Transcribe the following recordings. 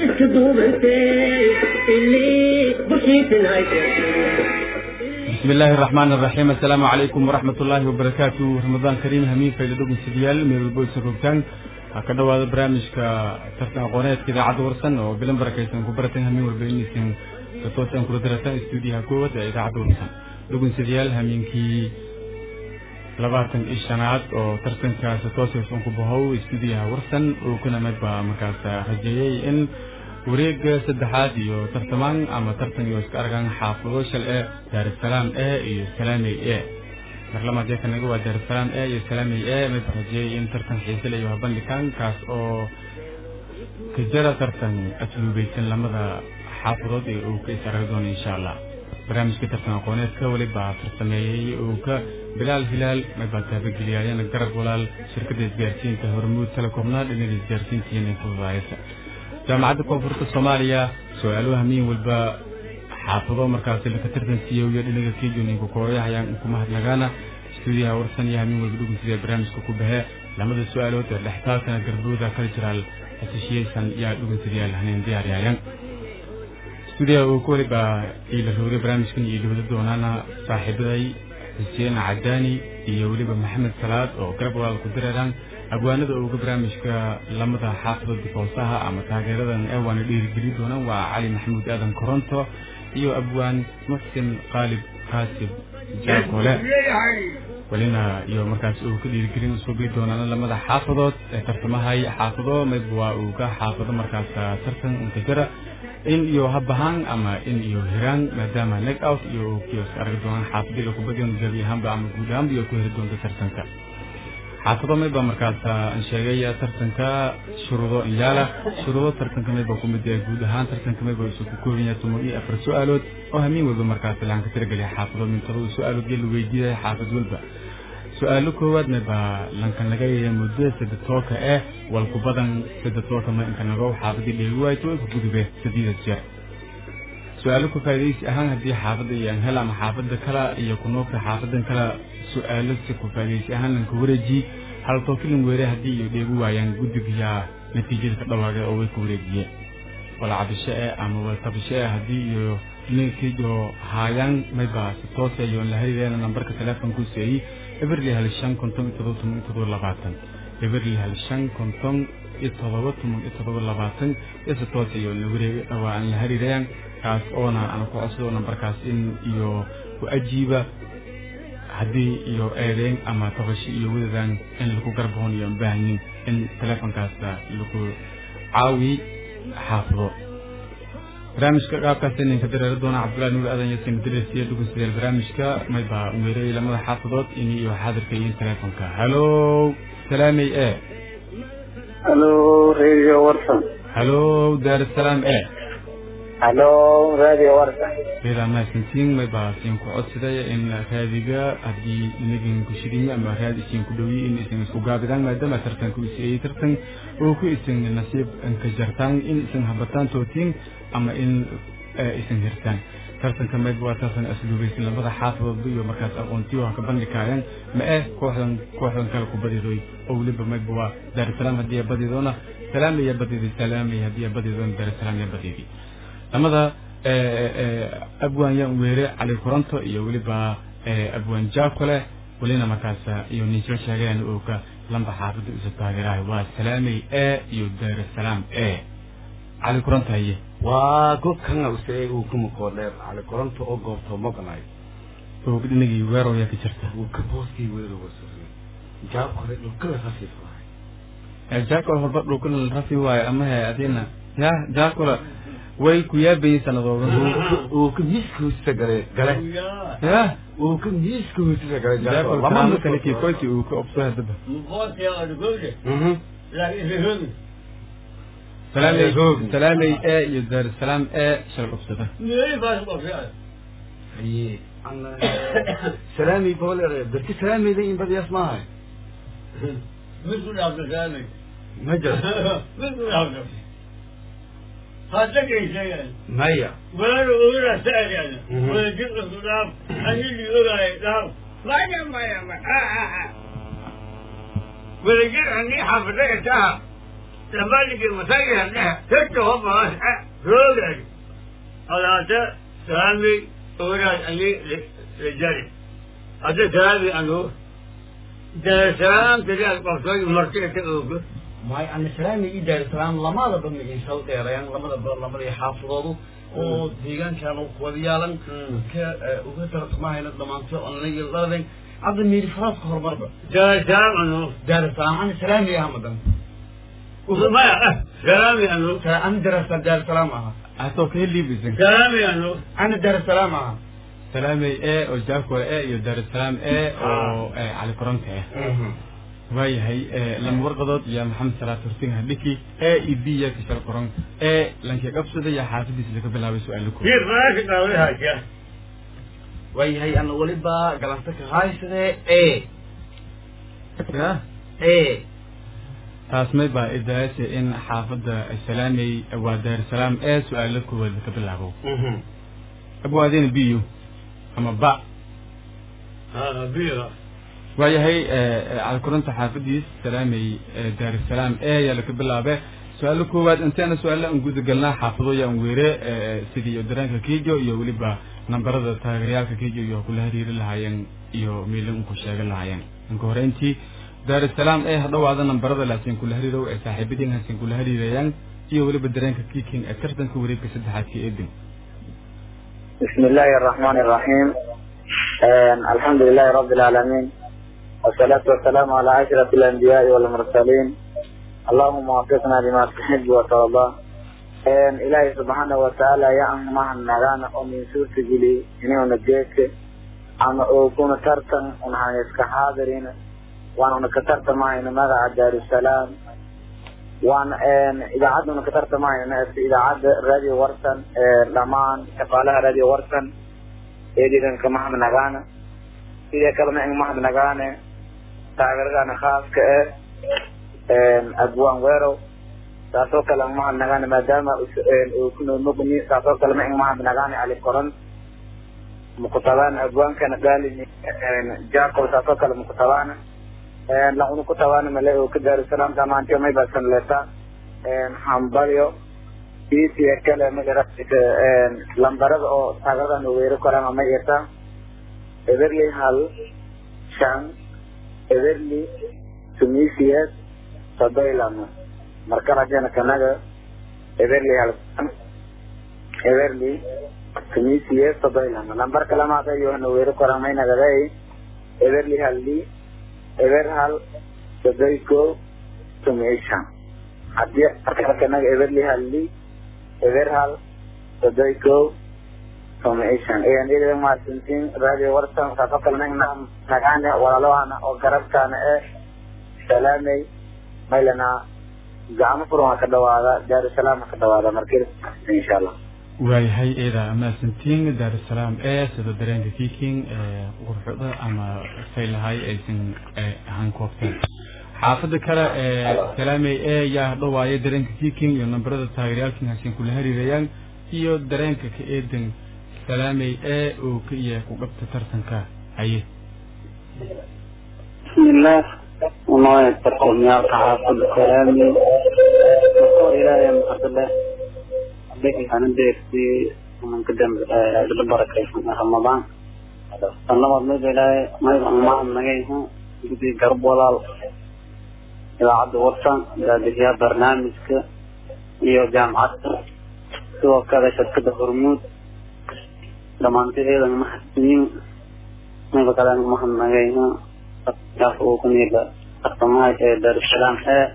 iska duubantee ilii bushiisinayse بسم الله الرحمن الرحيم السلام عليكم ورحمة الله وبركاته رمضان كريم همين في لدوكم سديال من البويس الروبتان هكذا هذا برامج كترتنا قناة كذا عد ورسن وبلن بركيسن كبرتن همين والبينيسن تتوسن كردرتن استوديها قوة إذا عد ورسن دوكم سديال همين كي labaatan iyo shanaad oo tartankaas toosaysan ku bahow istuudiyaha warsan uu kuna midba markaas rajeeyey in wareega saddexaad iyo tartamaan ama tartan iyo iska argaan xaafado shal e daarusalaam e iyo salaamey e marlamaad kanaga waa daarusalaam e iyo salaamey e mid rajeeyey in tartan xiise leh iyo habandhigaan kaas oo kajara tartan asluubeysan lamada xaafadood ee uu ka is arag doono insha allah barnaamijka tartan aqooneedka weliba farsameeyey uu ka bilaal hilaal maybaa taabageliyaayana garab walaal shirkadda isgaarsiinta hormuud telekomna dhinaga isgaarsiinta iyo ninfududaayasa jaamacadda koonfurta soomaaliya su-aaluhu hamiin walba xaafado markaasi laka tartansiiyo iyo dhinaga kijuninka kooyahayaan ku mahadnagaana stuudiyaha warsan iyo hamiin walba dhugun sidee barnaamijka ku bahe lamada su-aalood ee dhextaalkana garbooda cultural association yaa dhugun sidayaal haneen diyaariyaayan stuudiyaha uu ku waliba ila roogay barnaamijkan iyo dhibada doonaana saaxiibaday xuseen cadaani iyo weliba maxamed salaad oo garab walaal ku direeraan abwaanada uga barnaamijka lamada xaafada difoosaha ama taageeradan ewaana dhiirigeli doonaan waa cali maxamuud aadan koronto iyo abwaan muxsin qaalib qaasib jaakole welina iyo markaas uu ka dhiirigelin usuubi doonaan lamada xaafadood ee tartamahay xaafado mayb waa uu ka xaafado markaas tartan intajara in iyo habahaan ama in iyo hiraan maadaama neg out iyo kios argi doonaan xaafadii lakubadion gabi ahaanba ama guud ahaanba iyo ku heli doonta tartanka xaafado mayba markaas aan sheegay tartanka shuruudo inyaala shuruudo tartanka mayba ku mid guud ahaan tartanka mayba isu ku kooban yahay toban iyo afar su-aalood oo hamiin walba markaas laan ka tirageliya xaafado min todoba su-aalood iyo la weydiiyay xaafad walba su-aalo koowaad mayba lanka naga yeeya muddo saddex tooka eh walku badan saddex tooka ma inka nago xaafadii dheegi waayto inka gudube sadiida jeer su-aalo ku faa'iidaysi ahaan haddii xaafadda iyo anhel ama xaafadda kala iyo kunoogta xaafadan kala su-aalo si ku faa'iidaysi ahaan lanka wareeji hal tookilin weere haddii iyo dheegu waayaan guddigiya natiijada ka dhawaaqay oo way ku wareejiyeen wala cabisho eh ama wala tabisho eh haddii iyo ninkiiyo haayaan mayba si toose iyo la harireena nambarka teleefonku seeyey eberli hal shan konton iyo todoba toban iyo todoba labaatan eberli hal shan konton iyo todoba toban iyo todoba labaatan iyo si toose iyo la wareeg waa aan la hariirayaan kaas oona aan ku codsado nambarkaas in iyo ku ajiiba haddii iyo eedeyn ama tabashi iyo wadadan in lagu garboon iyo baahnin in teleefonkaas lagu caawi xaafado barnaamijka qaabkaas ninka dareero doona cabdullahi nuur aadan yasin diresiya dhugun sideel barnaamijka mayba weerey lamada xaafadood in iyo xaadirka iyo teleefonka halo salaamey e halo radio warsan halo daarusalaam e halo radio warsan reeda mahadsantiin mayba siin ku codsaday in raadiga haddii inagin ku shidinyo ama raadi isiin ku dhowiye in isan isku gaabidaan maadaama tartanku isiyey tartan oo ku isan nasiib inka jartaan in isan habataan tootiin ama in isan hirtaan tartanka mayba waa tartan asluubaysan lamada xaafadoodba iyo markaas aqoontiyo ha ka bandhikaayaan ma eh kooxdan kooxdan kale ku badidoy oo weliba mayba waa daarusalaam haddii ay badidoona salaamaya badidi salaamay haddii ay badidoona daarusalaam ya badidi lamada abwaan yaan weere cali koronto iyo weliba abwaan jaakole welina markaas iyo ninsoo sheegeen oo ka lamba xaafadda isu taageerahay waa salaamey e iyo daarusalaam e cali koronto haye waa gobkan use uu ku mukoodheer cali koronto oo goobto maqnay oo dhinagii weerow yaa ka jirta uu ka booskii weerowa surray jaab kore dhulkala rafiiflahay jaakole horba dhulkala rafi waayo ama he adina ya jaakole way ku yaabayeen sanadooda uu ka miiska hoosisa gale gale ya uu ka miiska hoosisa gale jaakole karaamo kale kii koyti uu ka obso hadaba salaamey salaamey e iyo daarusalaam e shal obsada aye salaami boolere dadki salaameyda in badiyaas maahay ma jira maya ولا أقول أسأل أنا ولا جزء الضراب أنا اللي يقول عليه لا ما يما يما ولا جزء أني حفظتها لمالك المساجد لها ستة هم روجل هذا سامي أولاد أني رجالي هذا سامي أنه ده سلام تجاه القصوي مرتين تقوله may ana salaami ii daarisalaam lamadaba magayshaw dheerayaan lamadaba lamadii xaafadoodu oo deegaankan u wada yaalan ka uga tartamahayna dhamaanto onlagi ladaden hadda miiri faraaska horumarba ده سلام أنه daarisalaam ana salaami aha madan ما سلامي أنه ana daarisalaam daarisalaam aha asoo kee liibisan سلامي أنه ana daarisalaam aha salaamey e oo jaakole e iyo daarusalaam e oo eh, cali koronta ah waayahay eh, lama warqadood iyo maxamed salaad hortin hadhiki e iyo b ya kashal qoron e lankee qabsada iyo xaafadiisa laga bilaabay su-aalo ko في راشد أولها شيء waayahay ana weliba galanta ka haysade e ya e taas may baa idaayase in xaafadda salaamey waa daarusalaam e su-aalo koowaad laga bilaabo abwaadina b u ama ba ها بيرة waayahay cali koronta xaafadiis salaamey daarusalaam e ayaa laga bilaabe su-aalo koowaad inteena su-aalo aan guda galnaa xaafadooya aan weere sidii dareenka kijo iyo weliba nambarada taageerayaalka kijo iyo kula hariiri lahaayeen iyo miilin ku sheegan lahaayeen inka horeyntii daarusalaam ee hadhawaada nambarada laakiin kula hariirow ee saaxiibadiin haasin kula hariirayaan iyo weliba dareenka kiking ee tartanka wareegka saddexaad ka eedin بسم الله الرحمن الرحيم آه الحمد لله رب العالمين والصلاة والسلام على أشرف الأنبياء والمرسلين اللهم وفقنا لما تحب وترضى آه إلهي سبحانه وتعالى يعم مع النغانا ومن سورة جلي إنه نجيك أنا أكون ترتن ونحن يسك حاضرين وأنا كترت معي ماذا دار السلام وأنا إذا عدنا كترت معي إذا عد راديو ورسن لمان شغالها راديو ورسن إيديدن كمحمد نغانا إذا كلمة إن محمد نغانا تاغرغانا خاص كأه أبوان ويرو taasoo kale mahad nagaane maadaama uu ku nool mugni taasoo kale ma in mahad nagaane ali koran mukutabaan abwaankana gaalini jacob taasoo kale mukutabaan la unu kutabaan male oo ka daari salaam dhamaantiyo may basan leeta hambalyo isiya kale magara lambarada oo taagaradan weeri koraan ma irta everly hal shan everly tunisias sabaylamo marka rajana kanaga everly hal everly tunisias sabaylamo lambar kale maata yohana weeri koraan may nagaday everly halli ever hal sodoy ko tumishan haddii marka kanaga everly halli ever hal sodoy ko tumishan iyan iliga maasintiin radio warsan kaasoo kale nagna nagaane walaalahana oo garabkaana ee salaamay maylana gacmo furan waa ka dhawaada daarusalaam ha ka dhawaada markii insha allah waayahay eeda maasantiin daarusalaam ee sida dareenka kiking qurxuda ama saylahay aysan ahaan koobteen xaafada kale ee salaamey ee yaa dhawaayo dareenka kiking iyo nambarada taageerayaalkin haasin kula hariirayaan iyo dareenka ka eedan salaamey ee uu ka iya ku qabta tartanka haye بسم الله وما يتقون يا حافظ كلامي وقال إلهي محمد الله بك أنا ديرتي ومن قدام بالبركة في رمضان أنا ما بنقول إلهي ما يبغى ما نجيه بدي قرب ولا إذا عد وطن إذا دقيقة برنامج ك iyo jaamacadda sidoo kale shirkada hormuud dhammaantadeeda mahadsiin mayba kale anigu mahadnagayna kaas uu ku niila tartamaha ee daarusalaam ee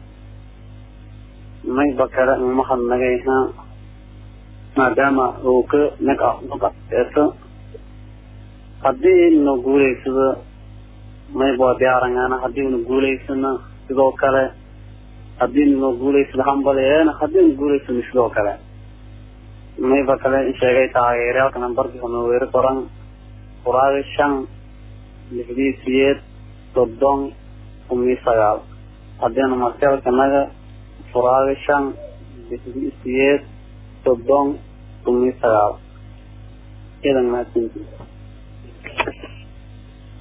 mayba kale anigu mahadnagayna maadaama uu ka nag nagaeeso haddii na guulaysado mayba waa diyaarangana haddii una guulaysana sidoo kale haddii na guulaysado hambaleena haddii na guulaysano sidoo kale mayba kale in sheegay taageerayaalka nambarkii hona weeri qoran quraadi shan lixdii siyeed soddon kumii sagaal haddiina martelkanaga quraadi shan lixdii siyeed soddon kumii sagaal idan mahadsantii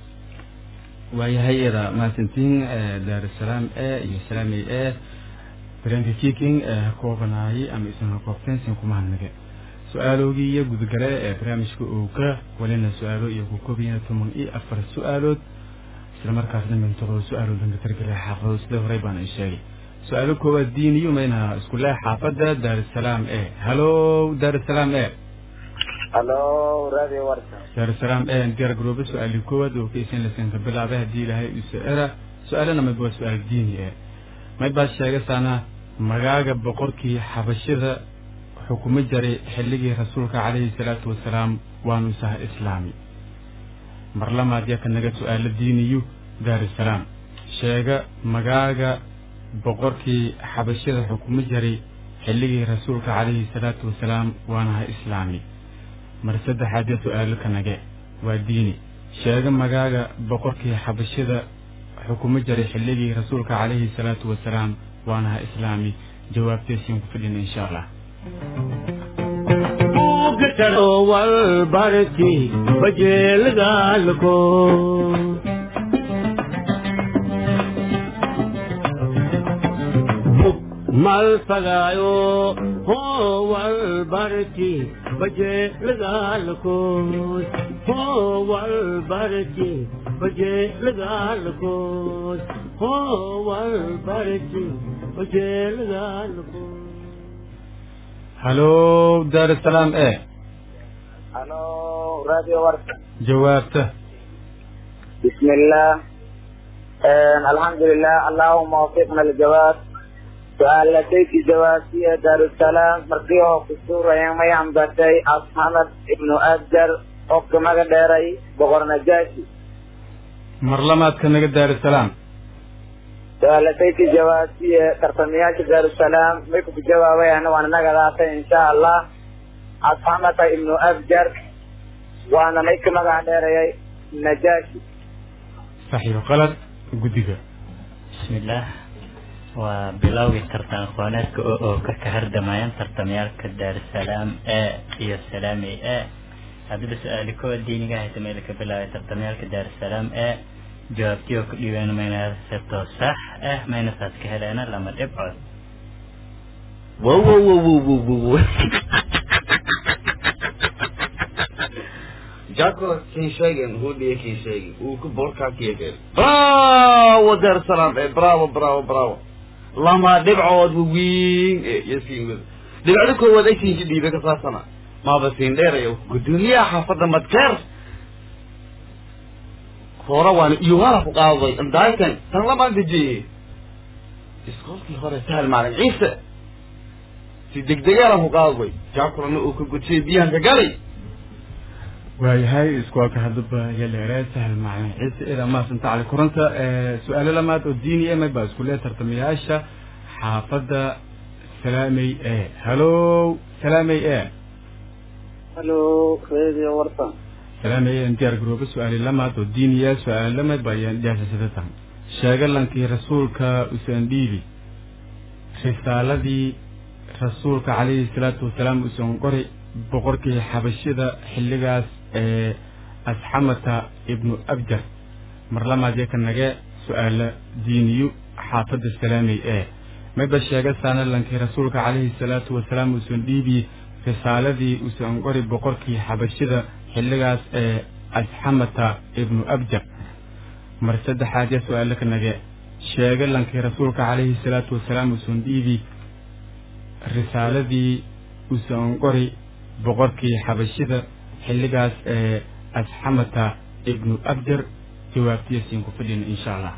waayahay eeda maasantiin daarusalaam e iyo salaamey e dareenka kiking ee ha koobanaayay ama isan ha koobteensin kuma hadnage su-aaloogii iyo gudgale ee barnaamijka ooga walina su-aalo iyo ku koobayana toban iyo afar su-aalood isla markaasna mintodoba su-aalood dhanka targale xaafado sida horey baan ay sheegay su-aalo koowaad diiniyo mayna iskulee xaafadda daarusalaam e hallo daarusalaam e halo radio warka daarusalaam e diyaar garoobe su-aalii koowaad oo ka isan lasanka bilaabay haddii ilaahay use era su-aalana mayba waa su-aal diini e may baad sheegasaana magaaga boqorkii xabashida xukumo jaray xilligii rasuulka calayhi salaatu wasalaam waanu saha islaami mar lamaad yaa ka naga su-aalo diiniyu daarusalaam sheega magaaga boqorkii xabashida xukumo jaray xilligii rasuulka calayhi salaatu wasalaam waanaha islaami mar saddexaad yaa su-aalo ka nage waa diini sheega magaaga boqorkii xabashida xukumo jaray xilligii rasuulka calayhi salaatu wasalaam waanaha islaami jawaabteesiin ku fidhina insha allah walbarti bajeelgaalko malfagaayo howalbarti bajeelgaalko howalbarti bajeelgaalko howalbarti bajeelgaalko hallo daarusalaam e halo radio warka jawaabta بسم الله آم، الحمد لله اللهم وفقنا الجواب سؤال لديك جواسية دار السلام مرقيه في السورة يوم ينبتي أصحمد ابن أجر أوك مقدري بغر نجاشي mar lamaad ka naga daarusalaam سؤال لديك جواسية ترتميات دار السلام ميكو في جوابي أنا وأنا نقدر إن شاء الله أصحمد ابن أجر وأنا ميك مقدري نجاشي saxiix qalad guddiga bismillaah waa bilowgii tartan aqooneedka oo oo ka kahardamayan tartamyaalka daarusalaam e iyo salaami e haddaba su-aali kowa diiniga hayta meel ka bilaabay tartamyaalka daarusalaam e jawaabtii oo ku dhiibeen mayna sebtoo sax ah mayna saas ka heleena lama dhibcood wow wow wow wow wow wow wow jako kin sheegen hudhiye kin sheegi uu ku borkaa kiyageen bravo dar salaam eh bravo bravo bravo lama dhibcood wawiin eh yasiin wada dhibcda koowaad ay siinki dhiibe ka saabsana maaba siin dheerayo gudoomiyaha xaafadda madkeer hore waana iyo waana ku qaaday indaakan tan lamaan dejiyey iskoolkii hore sahal maalin ciise si degdegaana ku qaaday jaakulana uu ka gudsiyey biyahan ka galay waayahay iskuolka haddaba yaleeree sahal macalin ciise ida maasanta cali kuranta su-aalo lamaad oo diini e may baa isku lee tartamayaasha xaafadda salaamey e hallo salaamey e halo radio warsan salaamey e diyaar garoobe su-aali lamaad oo diiniya su-aalo lamaad baa ayaan dhiyaashasadatan sheega lankii rasuulka usaan dhiibi risaaladii rasuulka calayhi salaatu wasalaam usan qori boqorkii xabashida xilligaas ee asxamata ibnu abjar mar lamaad ka nage su-aalo diiniyu xaafadda salaamey ee mayba sheega saanalankii rasuulka calayhi salaatu wasalaam uusan dhiibi risaaladii uusan qori boqorkii xabashida xilligaas ee asxamata ibnu abjar mar saddexaad ya su-aalo ka nage sheega lankii rasuulka calayhi salaatu wasalaam uusan dhiibi risaaladii uusan qori boqorkii xabashida xilligaas ee asxamata ibnu abjar jawaabtiyasiin ku fadhina insha allah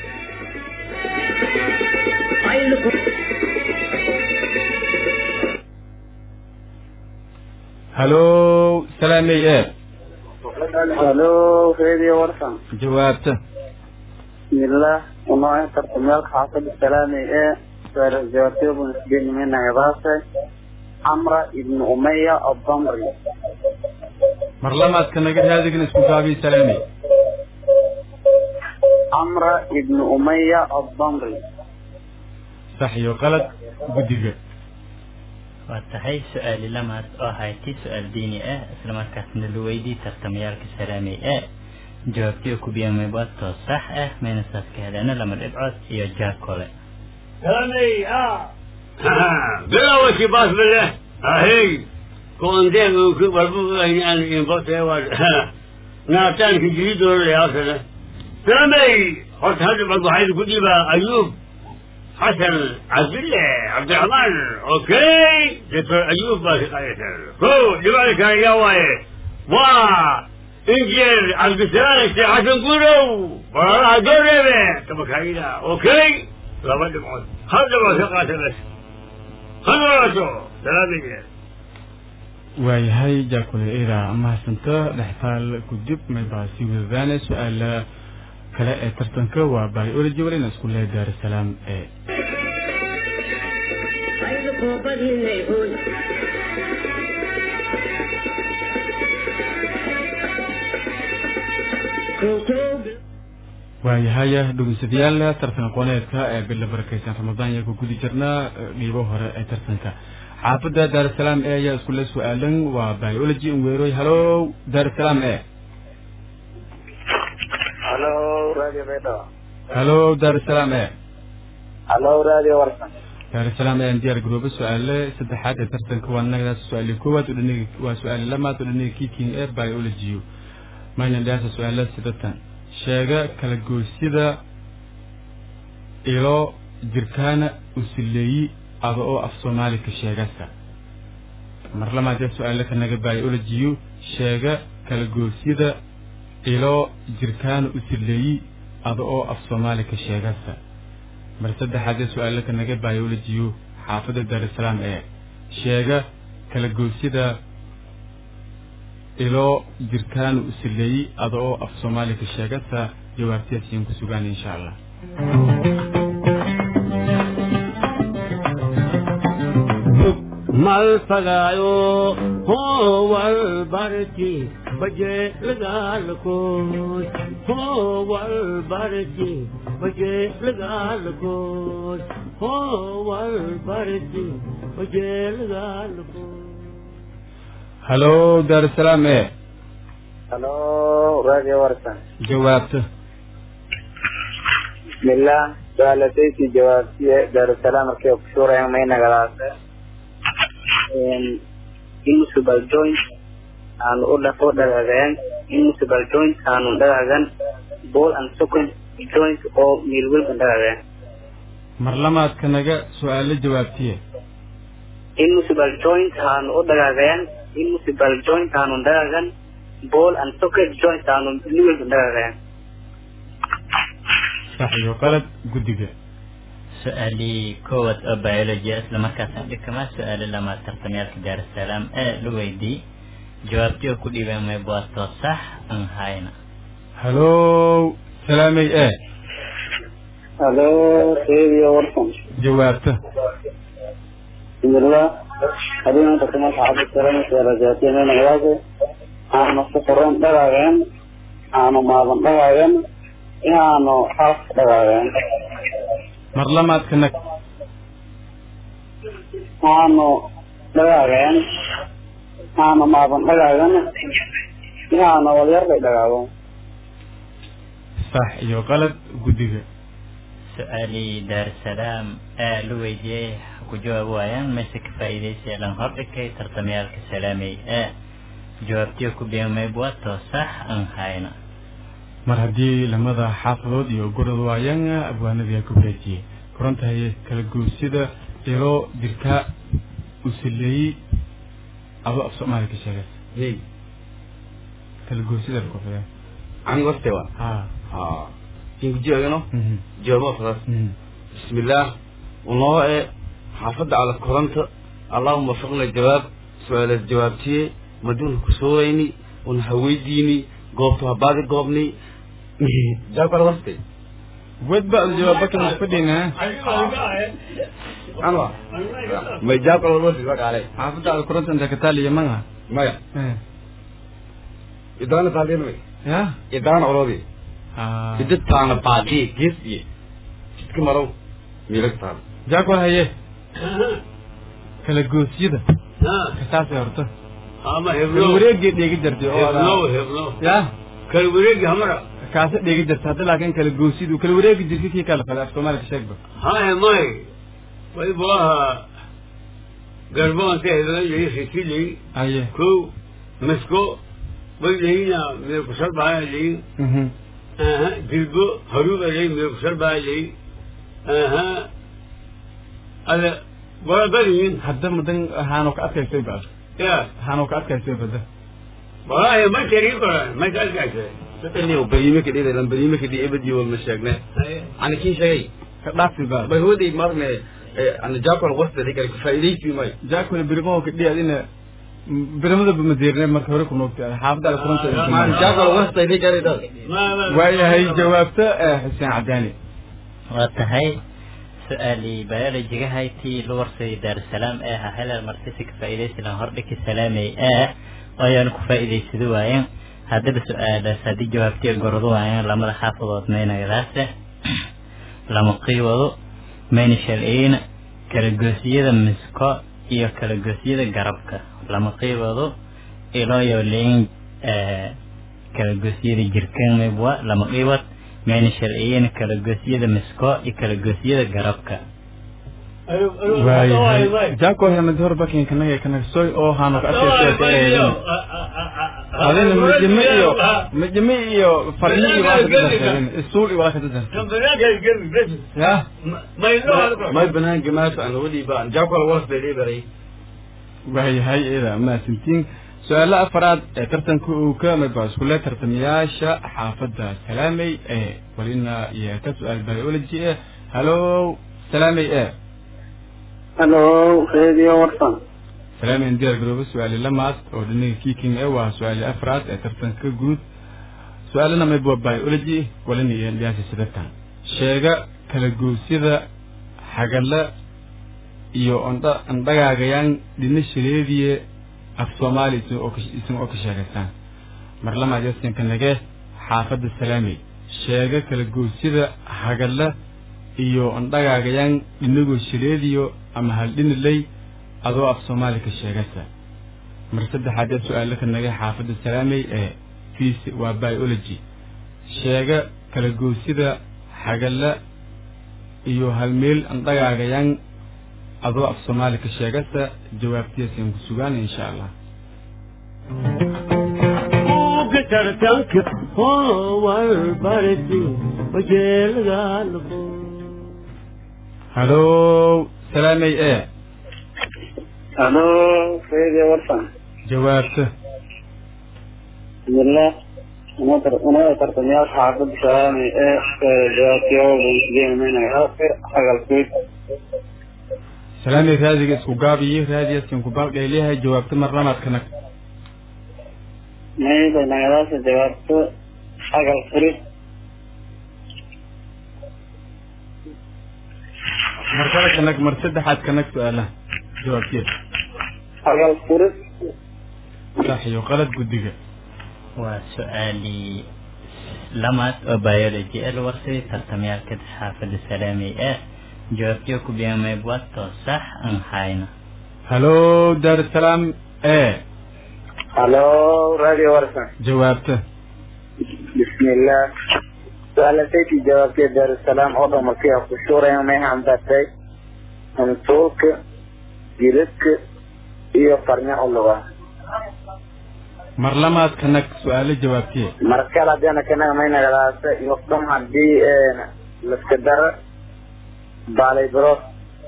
hallo salaamey e halo radio warsan jawaabta bismillah unoo tartamyaalka xaafadda salaamey ee jawaabtay buu isgeeni mina idaase camra ibnu umaya adamri mar lamaadka naga raadigin isku gaabiy salaamey camra ibnu umaya adamri sax iyo qalad guddiga waa tahay su-aali lamaad oo hayti su-aal diini ah islamarkaasna la weydii tartamayaalka salaamey e jawaabtii oo ku biyaamay baadtoo sax ah mayna saas ka heleena lama dhibcood iyo jaakole كلامي اه بلا وشي باس بالله هي كون دين وكبر يعني ينبط ناتان في جديد ولا يا سنة كلامي قلت هذا برضو حيث كنت أيوب حسن عبد الله عبد الرحمن اوكي دكتور ايوب باشي قايتر كو لذلك يا واي وا انجيل عبد السلام الشيخ حسن قولوا وراها قربة تبقى كايدا اوكي لا بد معود هذا ما ثقات بس هذا ما سلام waayahay jaakule ida mahadsanto dhextaal kudib maybaa sii wadadaane su-aala kale ee tartanka waa biology walina isku lehe daarusalaam ee waayahaya dhegeystayaal tartan aqooneedka ee bila barakeysan ramadaan ayaa ku gudi jirnaa dhiibo hore ee tartanka xaafadda daarusalaam e ayaa iskule su-aalan waa biology weeroy halo daarusalaam e halo radio bedo halo daarusalaam e halo radio warsan daarusalaam ayaan diyaar garooba su-aale saddexaad ee tartanka waa nagadaas su-aali koowaad udhaniga waa su-aali lamaad udhaniga kiking ee biology mayna dhaasa su-aala sidatan sheega kala goosyada ilo jirkaana usileeyi ada oo af soomaali ka sheegasa mar lamaadee su-aale kanaga biology sheega kala goosyada ilo jirkaana usileeyi ada oo af soomaali ka sheegasa mar saddexaadee su-aale kanaga biology xaafadda daarusalaam ee sheega kala goosyada ilo jirkaanu usileeyi ada oo af soomaali ka sheegasa jawaabtiyaas iyan ku sugaan insha allah mal fagaayo hoowal barti baje lagaalkood hoowal barti baje lagaalkood hoowal barti baje lagaalkood halo daarusalaam e halo radio warsan jawaabta bismillah suaalataysi jawaabtiye daarusalaam markay kusuurayan may nagadaase inmunicipal joint aanu u dhafo dhagaageen inmunicipal joint aanu dhagaagan ball and socken joint oo miilwelba dhagaageen mar lamaad kanaga su-aalo jawaabtiye inmunicipal joint aanu u dhagaageen inmunicipal joint aanu dhagaagan ball and socket joint aanu miilwelba dhagaageen sax iyo qalad guddiga su-aalii koowaad oo biology isla markaasaan dhikama su-aalo lama tartamyaalka daarusalaam ee la weydii jawaabtii oo ku dhiibeen mayb waa too sax aan hayna halo salaamey e halo radio warsan jawaabta bismillah hadii maanta kuma saxaabad salaamta rajaatiya may nagadaase aanu ku qoran dhagaageen aanu maadan dhagaageen inaanu half dhagaageen mar lamaad kanag aanu dhagaageen aanu maadan dhagaagan inaanu walyar bay dhagaago sax iyo qalad guddiga su-aalii daarusalaam ee la weydiiyey ku jawaab waayaan mayse ka faa'iidaysi lan hordhigay tartamyaalka salaamey ee jawaabtii ku dhiibeen mayb waa too sax aan hayna mar haddii lamada xaafadood iyo gorod waayaan abwaanadii ku wareejiyey korantahay kala goosyada ilo jirkaa usileeyi ado af soomaali ka sheegas hey kala goosyada kofaya ani warte wa ha ha kingu jiagano mhm jawaabo fadas mhm bismillaah unoo e xaafadda ala koranta allahuma wafaqna jawaab su-aalaad jawaabtiye maduuna kusoorayni una haweydiini goobta habaadi goobni jawaab kala waste wed ba jawaaba kala fadhina anwa may jawaab kala wasti wakaale xaafadda aad kuranta inta ka taaliya manga maya eh idaana taadina ya idaana orodi ha idid taana baadi gees iyo jidka marow miilag taana jaako haye kala goosyada kasaasay horta ama kala heblow wareegii dheegi jirtay oo heblow adaa- heblow ya kala wareegi hamara kaasa dheegi jirta hadda laakiin kala goosyadu kala wareegi jirta kii kala fada af soomaali ka sheegba haya may way buaha garboonta eedalay ritilay aye kow masko way leyna meel kusal baa ley mhm aha jilbo haruba ley meel kusal baa ley aha ada wala badiyin hadda madan haano ka adkaysay ba ya haano ka adkaysay bada walahi ma jari koran ma ka adkaysay dadkani bariime ka dhida lan bariime ka dhida ebadi wal ma sheegne ani kin sheegay ka dhaafi ba bay hooday marne ana jaakol wasta digar ka faa'iidaysi may jaakule birimo ka dhiyad ina birimada bamadeerne marka hore ku noogtay xaafadda Ah, kuranta man jaakol wasta digar ida waayahay jawaabta eh, xuseen cadaani waa tahay su-aalii biologiga haytii la warsay daarusalaam ee ahaa helal martisi ka faa'iidaysi lahan hordhiki salaamay ee ayaanu ku faa'iidaysado waayeen haddaba su-aalaas haddii jawaabtii gordo waayeen lamada xaafadood maynagadaase lama qiiwado mayna shalciyin kala goosiyada misko iyo kala goosiyada garabka lama qiiwado ilooyo leyin kala goosiyada jirkan maybwa lama qiiwad mayna sharciyin kala goosiyada misko iyo kala goosiyada garabka waayahay jaako hemad hor bakin kanaga kanagsoy oo haano ka adkaysay adina majime iyo majime iyo farmi iyo waa kadadaseen isuul iyo waa kadadaseen ya may banaanka maata aan wadi baan jaakol wasta digaray waayahay ida maasintiin su-aalo afaraad ee tartanka uu ka mid baa iskule tartamayaasha xaafadda salaamey ee walina iyo ka su-aal biology eh hallo salaamey e halo radio warsan salaamey diyaar garoobo su-aali lamaad oo dhinaga kiking eh waa su-aali afraad ee tartanka guud su-aalana mid waa biology walina iyo liyaasi sidatan sheega kala goosyada xagala iyo ondha andhagaagayaan dhina shileediye af soomaali isin oo ka- isin oo ka sheegaysaan mar lamaad yasinka nage xaafadda salaamey sheega kala goosyada hagala iyo ondhagaagayaan dhinagoo shileediyo ama haldhiniley adoo af soomaali ka sheegaysa mar saddexaad ee su-aalo ka nage xaafadda salaamey ee fiis waa biology sheega kala goosyada hagala iyo halmeel andhagaagayaan adoo af soomaali ka sheegasa jawaabtiyaasaan ku sugaan insha allah buugga tartanka howal barti wajeelgaalko hallo salaamey e halo radio warsan jawaabta bismillah unada tartamayaasha xaafadda salaamay ee jawaabtiyaobansideemaynaga hagalkood salaamey raadiga isku gaabiyo raadiyaasaan ku baaldheeliyahay jawaabta mar lamaad ka nag mayda nagadaasa jawaabto hagal furid mar kale ka nag mar saddexaad ka nag su-aalaha jawaabteeda hagal furid sax iyo qalad guddiga waa su-aalii lamaad oo biology ee la warsay tartamayaalka xaafadda salaamay ee jawaabtiyo ku biyamayb wato sax aan hayno hallo daarusalaam e halo radio warsan jawaabta bismillah su-aalasaytii jawaabtee daarusalaam oo dhan markii ku shuurayn may hambatay hantuulka jiridka iyo farnya u luga mar lamaad ka nag su-aalo jawaabtiye markale haddana kanaga may nagadaasa iyo dhan haddii laska dara baalay birood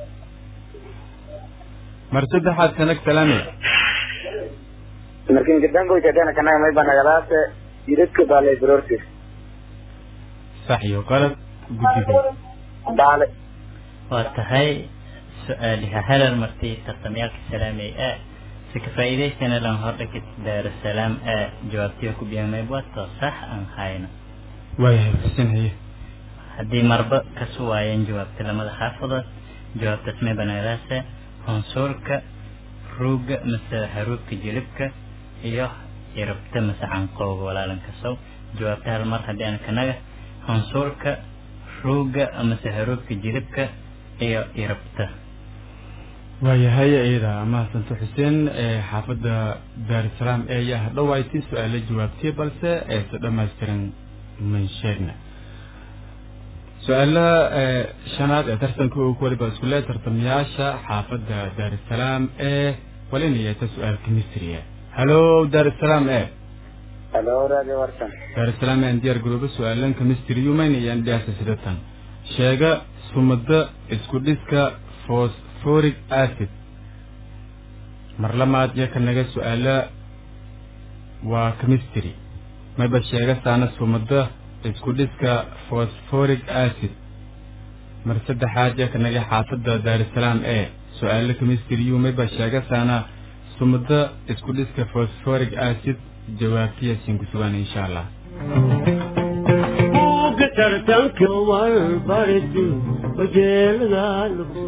mar saddexaad ka nag salaamey markin gadangoyta haddana kanaga may ba nagadaasa jiridka baalay biroodka sax iyo qalad guddiga baalay waa tahay su-aaliha halal martii tartamayaalka salaamay ee si ka faa'iidaysana lan hordhigid daarusalaam ee jawaabtiyo ku biyamayb wato sax aan hayno waayahay xuseen haye haddii marba kasu waayeen jawaabta lamada xaafadood jawaabtaas may banaadaase honsuulka ruugga mase haruubka jilibka iyo irabta mase canqowga walaalan kasow jawaabta hal mar haddii aan kanaga honsuulka ruugga mase haruubka jilibka iyo irabta waayahay iyada mahadsanto xuseen ee xaafadda daarusalaam ee ayaa hadhowaaytay su-aalo jawaabtiye balse eese dhammaystiran man sheegna su-aalaha shanaad ee tartanka uu ku waliba isku leeyahay tartamayaasha xaafadda daarusalaam ee walinayata su-aal chemistry halo daarusalaam e halo radio warsan daarusalaam aan diyaar garoobo su-aalan chemistry yumaynayaan dhiyaasa sidatan sheega sumada isku dhiska phosphoric acid mar lamaad iyo ka naga su-aala waa chemistry mayba sheega saana sumada isku dhiska phosphoric acid mar saddexaad iyo ka naga xaafadda daarusalaam e su-aalo chemistry yu mayba sheega saana sumada isku dhiska phosphoric acid jawaabtiya siin ku sugaan insha allah buugga tartanka warbarti wajeeladaalabu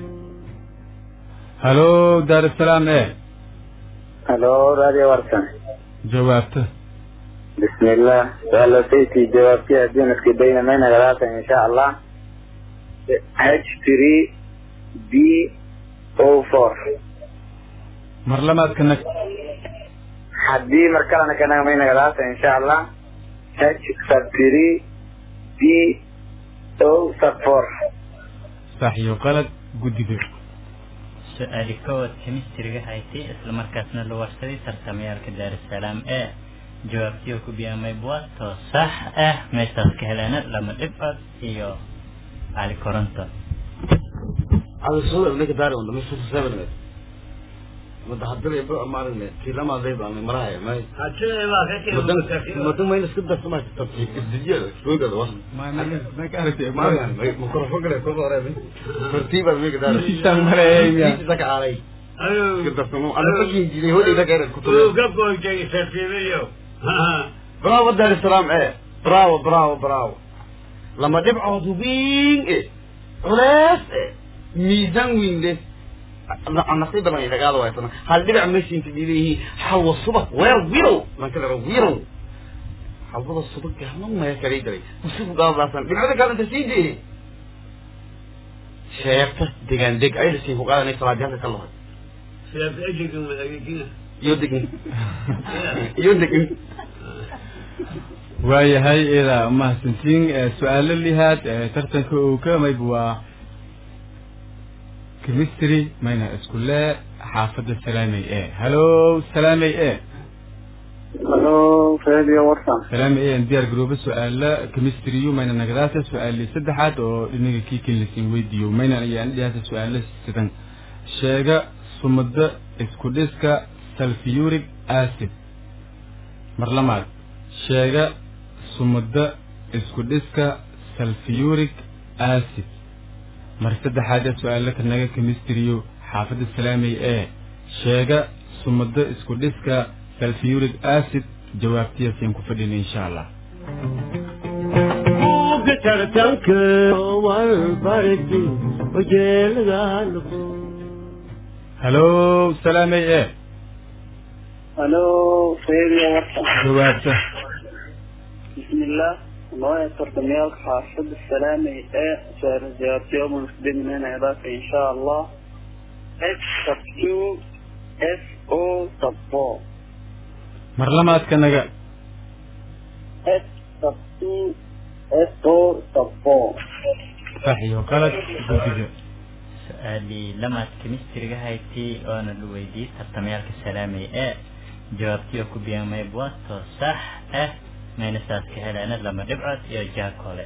halo daarusalaam e halo radio warsan jawaabta بسم الله سؤال سيتي جوابتي الدين في بين من ثلاثة إن شاء الله H3 BO4 mar lamaad ka nag حدي مركلنا كنا من ثلاثة إن شاء الله H sub 3 BO sub 4 sax iyo qalad guddiga su-aali kowaad chemistryga hayti isla markaasna la warsaday tartamayaalka daarusalaam ee jawaabtiyo ku biyaamay buwato sax ah meeshaas ka heleena lama dhibcod iyo cali koronto على الصورة اللي كداري ولا مش في سبب متحضر يبقى ما عرفنا في لما ذي بقى من مرايا ما hadii baa ka tiri مدن مدن ما ينسكت بس ما تتصل الدجال شو ده والله ما يعني ميكروفون كده كل قريب ترتيبا ميك داري ذاك علي كده سمو انا بجي جي هو ده كده uu كتب ka goojay sarfiibiyo برافو دار السلام ايه برافو برافو برافو لما دبعوا دوبين ايه علاس ايه ميزان وين ده النصيب ما إذا قالوا يا هل دبع ماشي انت دي حول الصبح وير ويرو ما كده ويرو حول الصبح كمان ما يكري دري وشوف قال راسا دبع كان انت سيدي شيخت دقان دق اي شيء وقال انا صلاه جهه الله siyaas ejiga wadaagina يودق يودق waayahay ida mahadsantiin su-aalo lihaad ee tartanka uu ka mayb waa chemistry mayna isku lee xaafadda salaamey e halo salaamey e halo radio warsan salaamey e aan diyaar garoobo su-aala chemistry yu mayna nagadaasa su-aali saddexaad oo dhinaga kiikin lasiin weydiiyo mayna ayaan dhiyaasa su-aalo sidan sheega sumada isku dhiska sulfuric acid mar lamaad sheega sumada isku dhiska sulfuric acid mar saddexaad ee su-aalo ka naga chemistry-yo xaafadda salaamey ee sheega sumada isku dhiska sulfuric acid jawaabtiyaasiin ku fadhin insha allah buugga tartanka warbarti wajeeladaalabu halo salaamey ee halo radio warsan jawaabta بسم الله الله يتركم يا حافظ السلام إيه سؤال الجواب يوم المسلم من هنا عباك إن شاء الله F sub 2 F O sub 4 mar lamaad ka naga F sub 2 F O sub 4 sax iyo qalad guddiga su-aali lamaad chemistryga hayti oona la weydiiyey tartamayaalka salaamay ee jawaabtiyo ku biyaamay buwato sax ah maynasaas ka heleena lama dhibcod iyo jaakole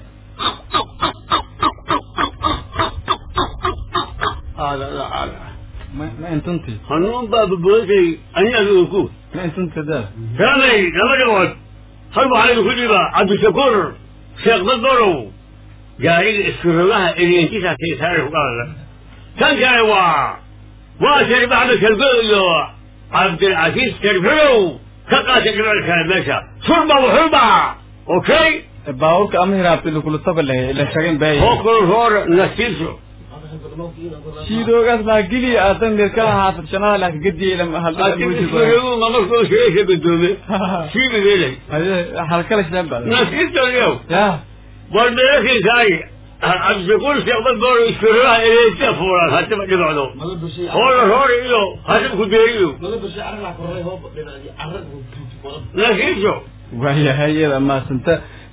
هذا لا هذا ma ma intunti hanuun baa babooday aniga ku ma intunti daa كامي لما نقعد هل عليك كل ما عبد الشكور شيخ بدرو جاري السرلها اللي انت تعطي تعرف قال كان جاي وا واشر بعد كالبيو عبد العزيز كالبيو كقا تقرا الكلمة شربة وحربة اوكي baabuurka ama hiraabta lakula taba lahay ila shagin baay فوق الفور نسيسو shiidoogaas baa geliya aadan mirkala haafad shanaha laka gediya ila لكن السرلو ما مركو شيء بدومي شيء بيلي halkala shan baa نسيسو اليوم ya والملك زي عبد الشكور شيخ بدرو السرلها اللي انت فورا هتبقى نقعدوا هور هور إيو هتبقى كبيريو نسيسو waayahay iyada maasanta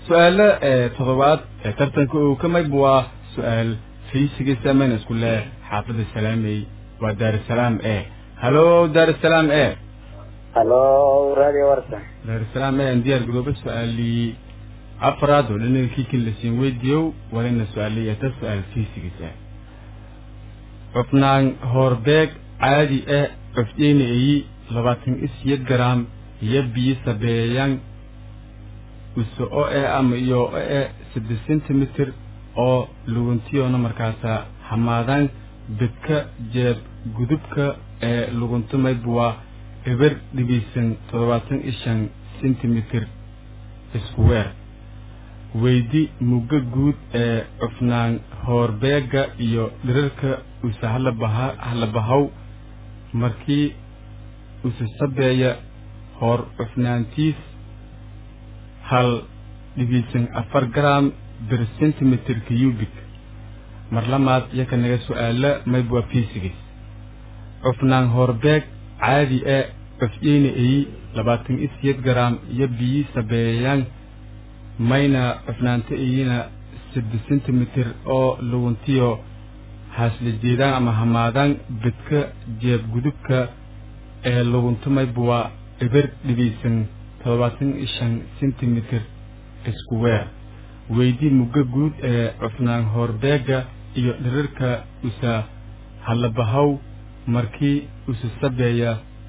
su-aalo ee toddobaad ee tartanka uu ka mayb waa su-aal fiisigiisa mayna isku leh xaafadda salaamey waa daarusalaam e halo daarusalaam e halo radio warsan daarusalaam e aan diyaar garooba su-aalii afraad oo dhinaga kiikin lasiin weydiiyow walina su-aalii eta su-aal fiisigiisa cufnaan hoorbeeg caadi ah cufdeyna eyi labaatan isiyo garaam iyo biyo sabeeyaan uso o e ama iyo o e saddex centimeter oo luguntiyoona markaasa hamaadaan bedka jeeb gudubka ee luguntumayb waa eber dhibiisan toddobaatan iyo shan centimeter isku weer weydi mugga guud ee cufnaan hoorbeega iyo dhirarka usa halabaha halabahaw markii usa sabeeya hoor cufnaantiis hal dhibiisan afar gram bir centimeter cubic mar lamaad yaka naga su-aala mayb waa fiisigis cufnaan hoorbeeg caadi e cufyeyna eyi labaatan iyo siyeed garaam iyo biyi sabeeyayaan mayna cufnaanta iyina saddex centimeter oo luguntiyo haasla jeedaan ama hamaadaan bedka jeeb gudubka ee luguntumayb waa eber dhibiisan toddobaatan iyo shan centimeter isku weer weydi mugga guud ee cufnaan hoorbeega iyo dhirarka usa halabahaw markii usa sabeeya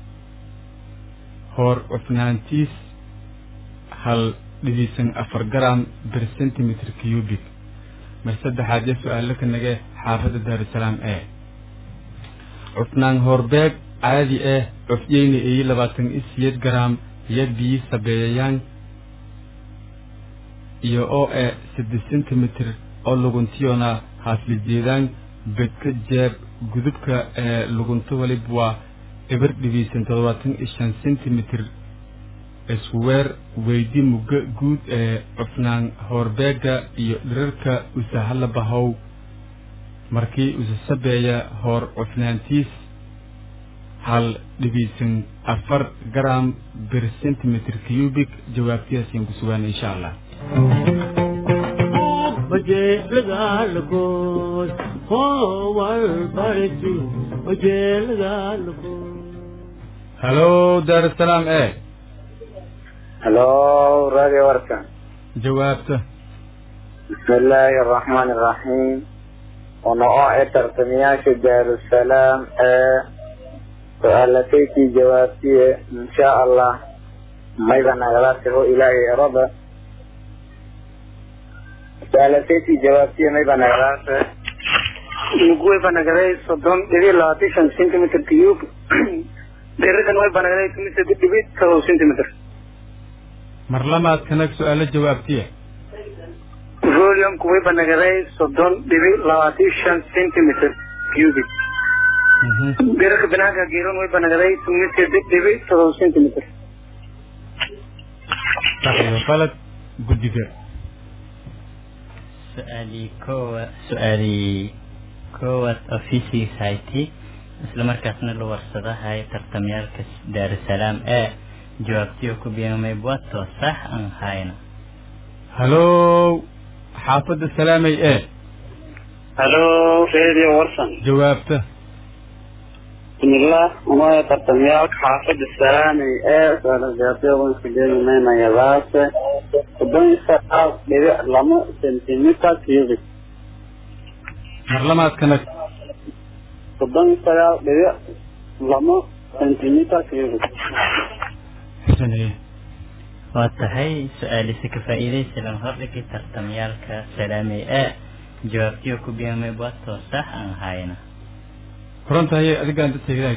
hoor cufnaantiis hal dhibiisan afar garam bir centimeter cubic mar saddexaad yo su-aalo ka nage xaafadda daarusalaam e cufnaan hoorbeeg caadi ah cufyeyna eyi labaatan iyo siyeed garaam iyo biyi sabeeyayaan iyo oo e saddex centimeter oo luguntiyona haasla jeedaan bedka jeeb gudubka ee lugunto walib waa eber dhibiisan toddobaatan iyo shan centimeter isku weer weydi mugga guud ee cufnaan hoorbeega iyo dhirarka usa halabahow markii usa sabeeya hoor cufnaantiis hal dhibiisan afar garam bir centimeter cubic jawaabtiyaasiin ku sugaan insha allah wajeelagaalkood howal barti wajeelagaalkood halo daarusalaam e halo radio warsan jawaabta bismi illaahi araxmaan iraxiim wana oo e tartamayaasha daarusalaam ee su-aalataytii jawaabtiye insha allah mayba nagala taho ilaahay erada su-aalataytii jawaabtiye mayba nagalaase nuguwayba nagaday soddon dhibi labaatan shan centimeter cube dheeradan wayba nagaday tumise dhibi todoba centimeter mar lamaad kanag su-aalo jawaabtiya volume-ku wayba nagaday soddon dhibi labaatan shan centimeter cubic dherarka banaanka geeron wayba nagaday tumise dhibi todoba centimeter sax iyo qalad guddiga su-aalii koowa su-aalii koowaad oo fiisigiis hayti isla markaasna la warsadahay tartamyaalka daarusalaam ee jawaabtiyo ku biamay buato sax aan hayna halo xaafadda salaamay e halo radio warsan jawaabta bismillah unoya tartamyaalka xaafada salaamay ee saajaabtayadaase soddon iyo sagaal dhibic lama centimeter cubic mar lamaad kanag soddon iyo sagaal dhibic lama centimeter cubic xusane waa tahay su-aalisi ka faa'iidaysilan hordhigi tartamyaalka salaamay ee jawaabtiyo ku biamay buato sax aan hayna korontahaye adigaan da teegdahay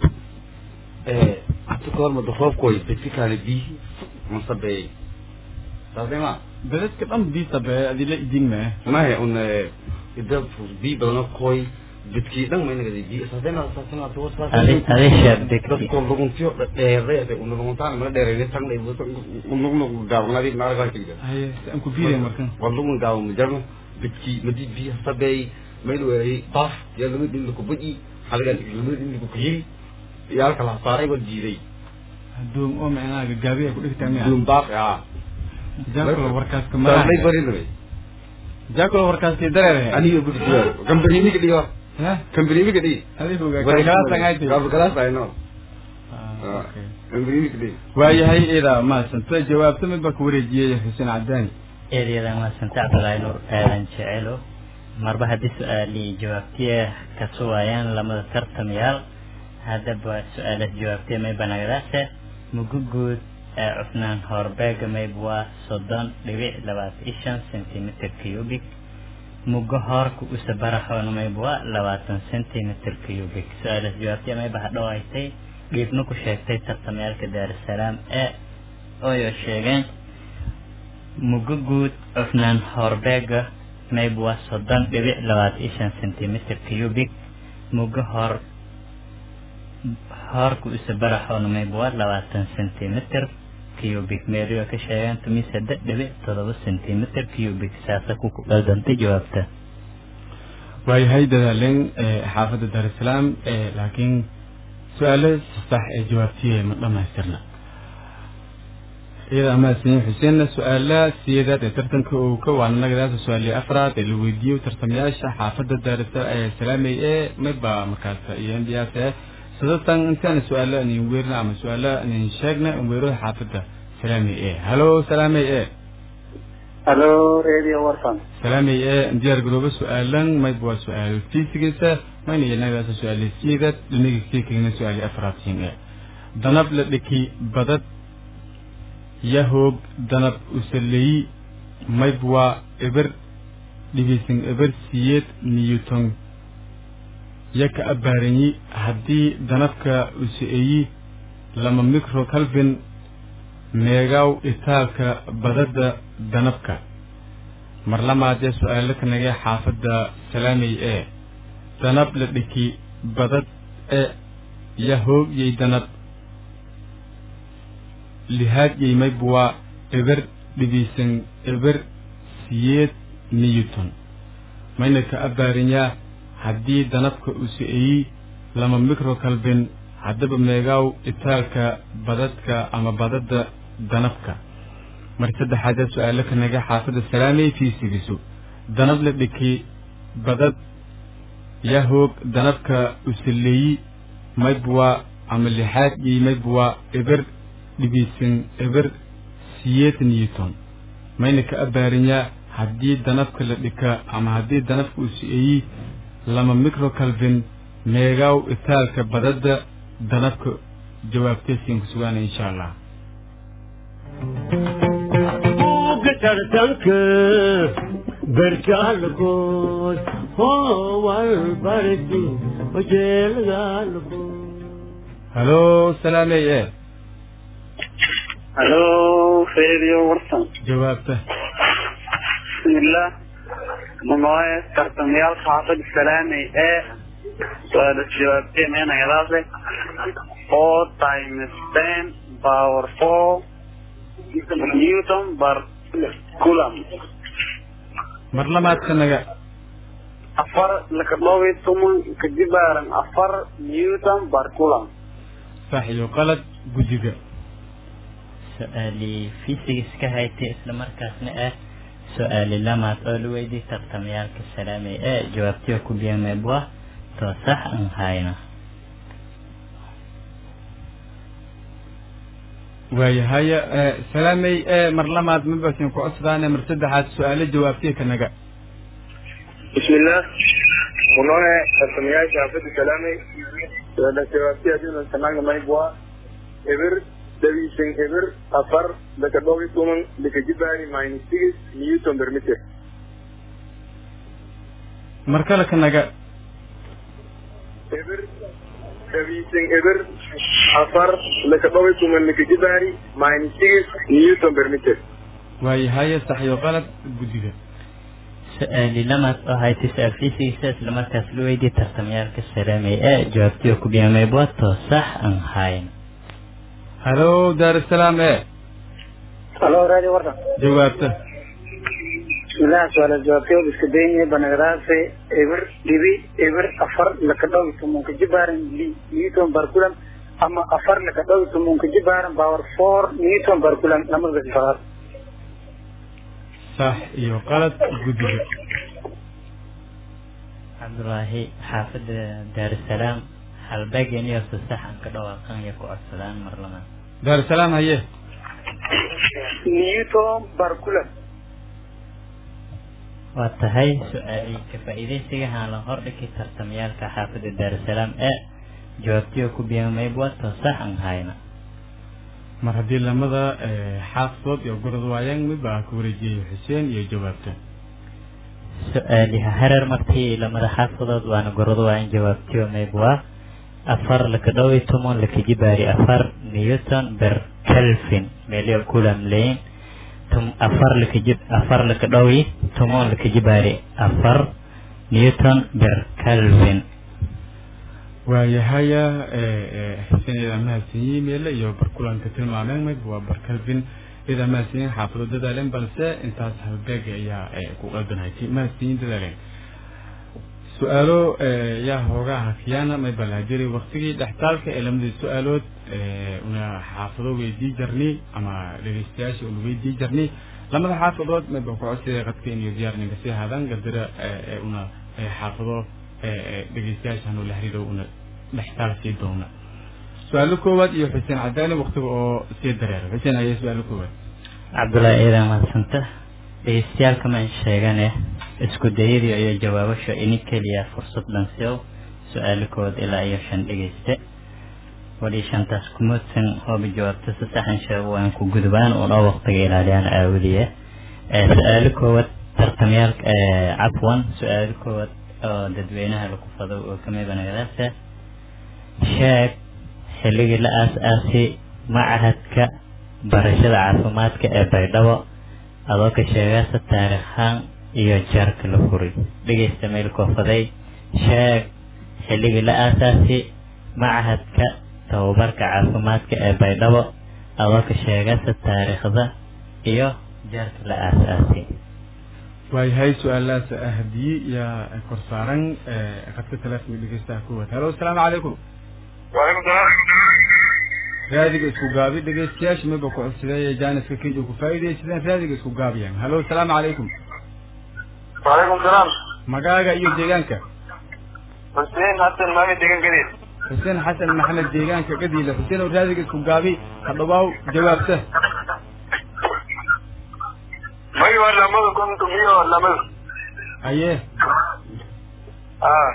hata ka hormada roobkooy basically biyi masabeeyey saasema dadadka dhan diisa be adila idin mee mahe un ida bi badano koy dadkii dhan maynagada bi saasema saasema adi adi sheegdegti dadko luguntiyo dheereede una luguntaan mala dheereyne tan unugnu gaabanadi naaragaakigda haye si aan ku biiray markan waa lugun gaaban majarno dadkii madi biyi sabeey mayl weeyey baaf yaa lama dhin lakubaji halagaan lama dhin lakukuyiri yaa kala saaray waa diiday doom oo micnaha gagaabiya ku dhigtaa miya duum baaq ah jaakula warkaaska Saamay mara bari lay jaakula warkaaskii dareere aniga gudi jiwa company mi kadiyo ha company mi kadi adigu kalaas angayti Kab kalas ay no Ah, okay. company mi kadi waayahay ida maasanta jawaabta mid baa ku wareejiyey xuseen cadaani eedyada maasanta cabdulaahi nuur aadan jecelo marba haddii su-aalii jawaabtiya ka sugayaan lamada tartamayaal haddaba su-aalaas jawaabtiya may banagdaase mugu guud ee cufnaan horbeega mayb waa soddon dhibic labaatan iyo shan centimeter cubic mugo hoorka usa baraxoona mayb waa labaatan centimeter cubic su-aalaas jawaabtiya mayba hadhow haytay dhiibna ku sheegtay tartamayaalka daarusalaam ee ooyo sheegeen mugo guud cufnaan horbeega mayb waa soddon dhibic labaatan iyo shan centimeter cubic mugo hor hoorka usa baraxoona mayb waa labaatan centimeter cubic meeriyo ka sheegeen tumi saddex dhibic todoba centimeter cubic saasa ku qaldantay jawaabta waayahay dadaaleen ee xaafadda daarusalaam ee laakiin su-aalo sax ee jawaabtiye ma dhamaystirna iyada amaasiniin xuseenna su-aala siyeedaad ee tartanka owka waana nagadaasa su-aalii afraad ee la weydiiyey tartamayaasha xaafadda daarusalaam ee salaamey ee mayba markaas iyo mbias ee sadatan intaana su-aalo inin weerina ama su-aalo inin sheegna in weerada xaafadda salaamey ee halo salaamey ee halo radio warsan salaamey ee diyaar garooba su-aalan mayba waa su-aal fiisigiisa mayna iyo nagadaasa su-aali siyeedaad dhinaga keekegna su-aali afraad siin ee danab la dhiki badad yahoog danab usaleyi maybwa eber dhibisin eber siyeed newton yaka abaaranyi haddii danabka usa-eyi lama micro calvin meegaw itaalka badada danabka mar lamaadee su-aalo ka nagee xaafadda salaamey ee danab la dhiki badad e yahoog yay danab lihaad yaymaybwa eber dhibisan eber siyeed newton mayna ka abaarinyaa haddii danabka usa-eyi lama micro calvin haddaba meegaaw itaalka badadka ama badada danabka mar saddexaadee su-aalo ka naga xaafadda salaamey fiisigiso danab la dhiki badad yahoog danabka usaleeyi maybwa ama lixaad yay maybwa eber dhibisan eber siyeed newton mayna ka abaarinyaa haddii danabka la dhika ama haddii danabka uu si-eeyi lama micro calvin meegaaw itaalka badada danabka jawaabteesiin ku sugaana insha allah buugga tartanka berkaalkood howal barti hojeelgaalkood halo salaamey ee halo radio warsan jawaabta bismillah magacaye tartamayaal xaafad salaamey ee su-aala jawaabteen ee nagadaase four times ten power four newton bar coulomb mar lamaadka naga afar laka dhowey toban kadibaaran afar newton bar coulomb sax iyo qalad guddiga su-aalii physics ka haytay isla markaasna ah su-aali lamaad oo la weydiiyey tartamayaalka salaamay ee jawaabtiyo ku biyameebwa too sax aan hayna waayahaya salaamey ee mar lamaad mabasin ku codsadaan mar saddexaad su-aalo jawaabtiya ka naga bismillah kunoe tartamayaasha xaafada salaamey su-aala jawaabtiya dinan sanaanga maybwa eber dawiisan eber afar laka dhowey toban laka jibaari minus six newton per meter mar kale ka naga eber dawiisan eber afar laka dhowey toban laka jibaari minus six newton per meter waayahaya sax iyo qalad guddiga su-aali lamaad oo haytay su-aal physics isla markaas la weydiiyey tartamayaalka salaamay ee jawaabtiyo ku biyameebwa too sax aan hayna halo daarusalaam ee halo radio warsan jawaabta bismillah su-aala jawaabtay iska daynaya banagadaase eber dhibi eber afar laka dhow tumunka jibaaran newton bar kulam ama afar laka dhow tumunka jibaaran power four newton bar kulam lamada sifaar sax iyo qalad guddiga cabdulaahi xaafadda daarusalaam halbeegen iyo sasaxan ka dhawaaqan iyo ku codsadaan mar labaad daarusalaam haye newton barkulan waa tahay su-aalii ka faa'iidaysiga haan la hordhigi tartamayaalka xaafadda daarusalaam ee jawaabtiyo ku biyamayb wato sax an hayna mar haddii lamada xaafadood iyo gorod waayaan mid baa ku wareejiyey xuseen iyo jawaabta su-aaliha hareer martii lamada xaafadood waana gorod waayan jawaabtiyo mayb waa afar laka dhow iyo toban laka jibaari afar newton ber kelvin meelyo kulam leyin tum afar laka jib afar laka dhow iyo toban laka jibaari afar newton ber kelvin waayahaya xuseen idaa mahadsanyiin meele iyo barkulanka tilmaameen mayb waa barkalvin idaa mahadsanyiin xaafado dadaaleen balse intaas halbeega ayaa ku qaldanhay mahadsanyiin dadaaleen su-aalo yaa hoogaa hakiyaana may balaajiri waktigii dhextaalka ee lamadii su-aalood una xaafado weydii jarni ama dhegeystayaasha una weydii jarni lamada xaafadood may ba ku codsiday qadka inay diyaarninka sii haadaan gadara una xaafado dhegeystayaasha hanu la harido una dhextaal sii doona su-aalo koowaad iyo xuseen cadaani waktiga oo sii dareera xuseen ayaa su-aalo koowaad cabdullaahi eedan mahadsanta dhegeystayaalka maan sheegane isku dayadii iyo jawaabasha ini keliya fursad dhansiyow su-aalo koowaad ilaa iyo shan dhegeyste wali shantaas kumudsan hooba jawaabta si saxan sheego waan ku gudbaan una waqtiga ilaaliyaan aawadiye su-aalo koowaad tartamyaalka cafwan su-aalo koowaad oo dadweynaha lagu fado oo kamida nagadaasa sheeg xilligii la aas-aasi macahadka barashada caafimaadka ee baydhabo adoo ka sheegaasa taariikhaan iyo jaarka la furay dhegeysta meel koofaday sheeg xilligii la aasaasi macahadka tababarka caafimaadka ee baydhabo adoo ka sheegaasa taariikhda iyo jaarka la aas-aasi waayahay su-aalahaas ahdiye yaa kor saaran qadka telefonka dhegeystaha kuwaad halo asalaamu calaykum waalaikum salaam raadiga isku gaabi dhegeystayaasha miba ku codsadee jaaniska kenya ku faa'iidaysadeen raadiga isku gaabiyaan halo asalaamu calaykum waalaikum salaam magaaga iyo deegaanka xuseen xasan maxamed degan gadeed xuseen xasan maxamed deegaanka gadiile xuseen oo raadiga isku gaabi hadhawaaw jawaabta magi waa lamada konton iyo lamada haye ah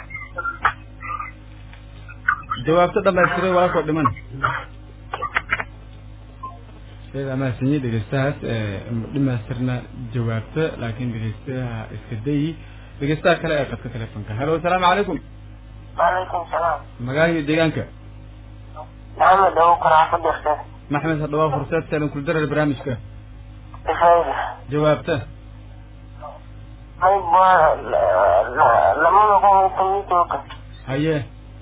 jawaabta dhamaystiray walakoo dhiman iyada mahadsanyi dhegeystahaas dhimaystirna jawaabta laakiin dhegeystaha iska dayi dhegeystaha kale ee qadka telefonka halo asalaamu calaykum waalaikum salaam magaaga iyo deegaanka maxamed dhawo qaraaxo dirte maxmed hadhawaa fursaad saalan kuldarar barnaamijka ifayda jawaabta qayb waa lamada konton iyo tobanka haye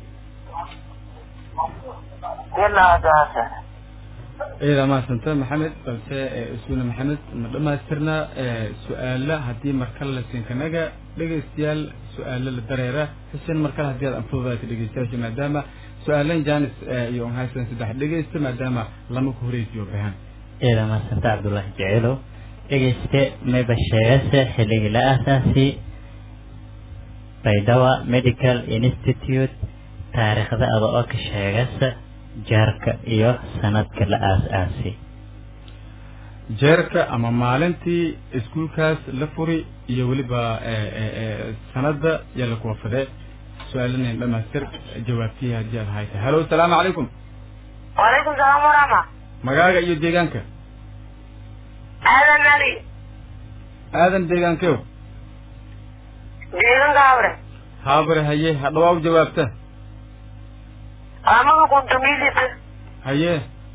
ilaa daasa iyada mahadsanta maxamed balse isuna maxamed ma dhamaystirna su-aala haddii markale la siinkanaga dhegeystayaal su-aalo la dareera xuseen markale haddii aad anfududaato dhegeystayaasha maadaama su-aalan janis iyo onhaysan saddex dhegeysta maadaama lama ku horeysiyo bahan eeda mahadsanta cabdullaahi jeceelow dhegeyste mayba sheegase xilligii la aasaasi baydhawa medical institute taariikhda ada oo ka sheegasa jaarka iyo sanadka la aas-aasi jeerka ama maalintii iskuulkaas la furi iyo weliba sanada yaa la kuwafade su-aalanayn dhamaystir jawaabtihi haddii aad hayta halo asalaamu calaykum waalaikum salaam waraxma magaaga iyo deegaanka aadan ali aadan deegaankeo deeganka habre haabare haye hadhawaaw jawaabta lamada konton iyo lita haye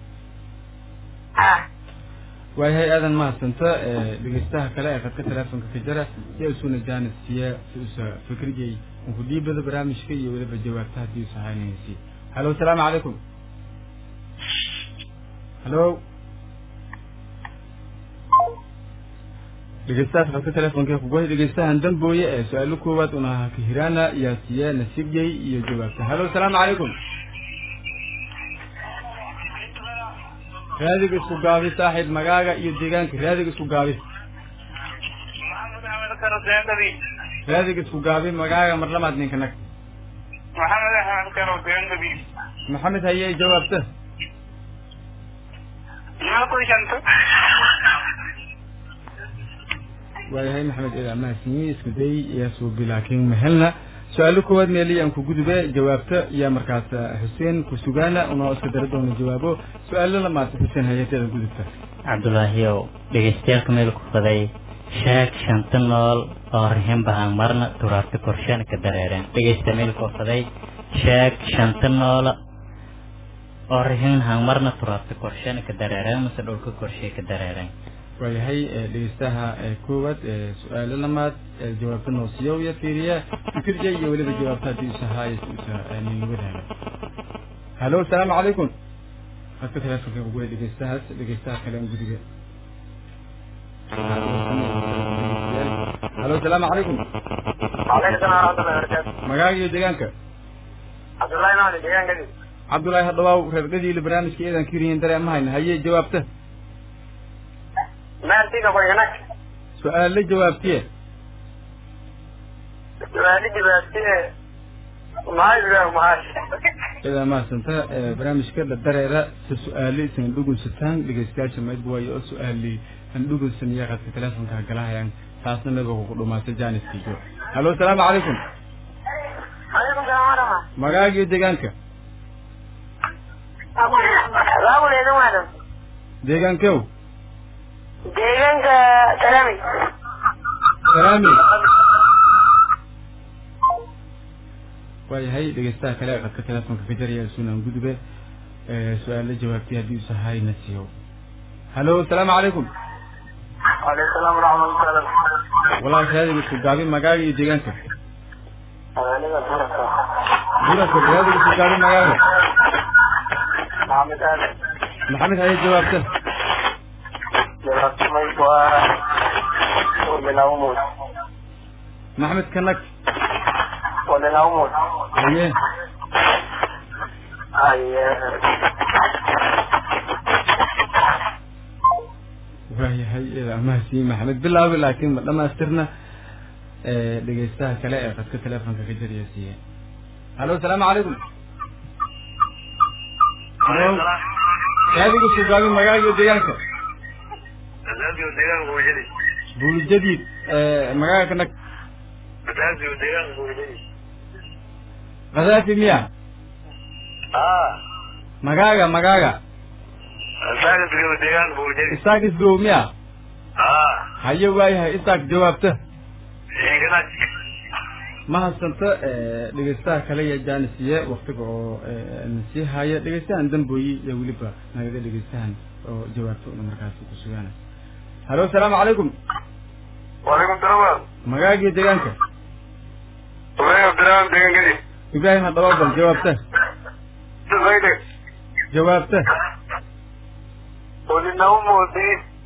ah waayahay aadan mahadsanta dhegeystaha kale ee qadka telefonka ka jara si isuna janis siya si usa fikriyay unkudhiibada barnaamijka iyo weliba jawaabta haddii usa haynaysi halo asalaamu calaykum halo dhegeystahaas qadka telefonka kugohay dhegeystahan dambooye ee su-aalo koowaad una kahiraana yaa siya nasiibyay iyo jawaabta halo asalaamu calaykum raadiga isku gaabi saaxiib magaaga iyo deegaanka raadiga isku gaabi deendadii raadiga isku gaabi magaaga mar lamaad ninka nag maxamed axmed karo deendadii maxamed haye jawaabta maxaa ku shanta waayahay maxamed eed amahadsanyi isku day iyo suubi laakiin mahelna su-aalo koowaad meeli aan ku gudube jawaabta iyo markaas xuseen ku sugaana unoo iska dara doona jawaabo su-aalo lamaad xuseen hayateeda gudubta cabdulaahiyow dhegeystayaalka meel ku faday sheeg shanta nool oo rihin bahaan marna turaabta korsheena ka dareereen dhegeysta meel ku faday sheeg shanta noola oo rihin haan marna turaabta korsheena ka dareereen mase dhulka korshee ka dareereen waayahay dhegeystaha koowaad su-aalo lamaad jawaabta noosiyow iyo fiiriya fikirja iyo weliba jawaabta haddii usahaay ninwadaala halo asalaamu calaykum hadka telefonka uguwe dhegeystahaas dhegeystaha kale aan gudiga halo asalaamu calaykum Waalaikum salaam warahmatullahi wabarakatuh. magaaga iyo deegaanka Cabdullahi Mahdi deegaankadii. cabdullaahi hadhawaaw reerdhadiila barnaamijka eedan kiriyin dareema hayna haye jawaabta Maartiga qoyganak. su-aalo jawaabtiye Su'aali jawaabtee mahayga mahash. idaa mahadsanta barnaamijka la dareera si su-aali isan dhugunsataan dhegeystayaasha maydba waayo oo su-aali an dhugunsan iyo qadka telefonka galahayaan taasna naga kugu dhumaatay jaaniskiijo halo asalaamu calaykum Waalaikum salaam warahmatullahi. magaaga iyo deegaanka Waabuleedan waadan. deegaankew Deegaanka Salami. salaami waayahay dhegeystaha kale qadka telefonka ka jaraya sunan gudube su-aalo jawaabtay haddii usahay na siiyo halo asalaamu calaykum Waalaikum salaam warahmatullahi. walaal raadiga isku gaabi magaaga iyo deegaanka Aniga Burka. buraka raadiga isku gaabi magaaga Maxamed Ali. maxamed haye jawaabta Jawaabta may waa Walinawmud. maxamed kanag Walinawmud. haye Aye. waayahay ida mahadsiin maxamed bilaabi laakiin ma dhamaystirna dhegeystaha kale ee qadka telefonka ka jariya siiye halo asalaamu calaykum halo raadiga isku gaabi magaaga iyo deegaanka Asaasiga deegaanka Buujadi. buulijadiid magaaga kanag Asaasiga deegaanka Buujadi. khadaafi miya Ah, magaaga magaaga asaasiga deegaanka Buujadi. isaaq isgow miya Ah, haye waayahay isaaq jawaabta deeganak. ma hadsanta dhegeystaha kale iyo jaanisiye waktiga oo nasii haya dhegeystahan dambooyi iyo weliba nagaga dhegeystahan oo jawaabta una markaasi ku sugaana halo asalaamu calaykum Waalaikum salaam. magaagiyo deegaanka Ubayy Abdurrahman deegaankadii. ibraahim hadhabaw bal jawaabta Sayde. jawaabta Walinawmud.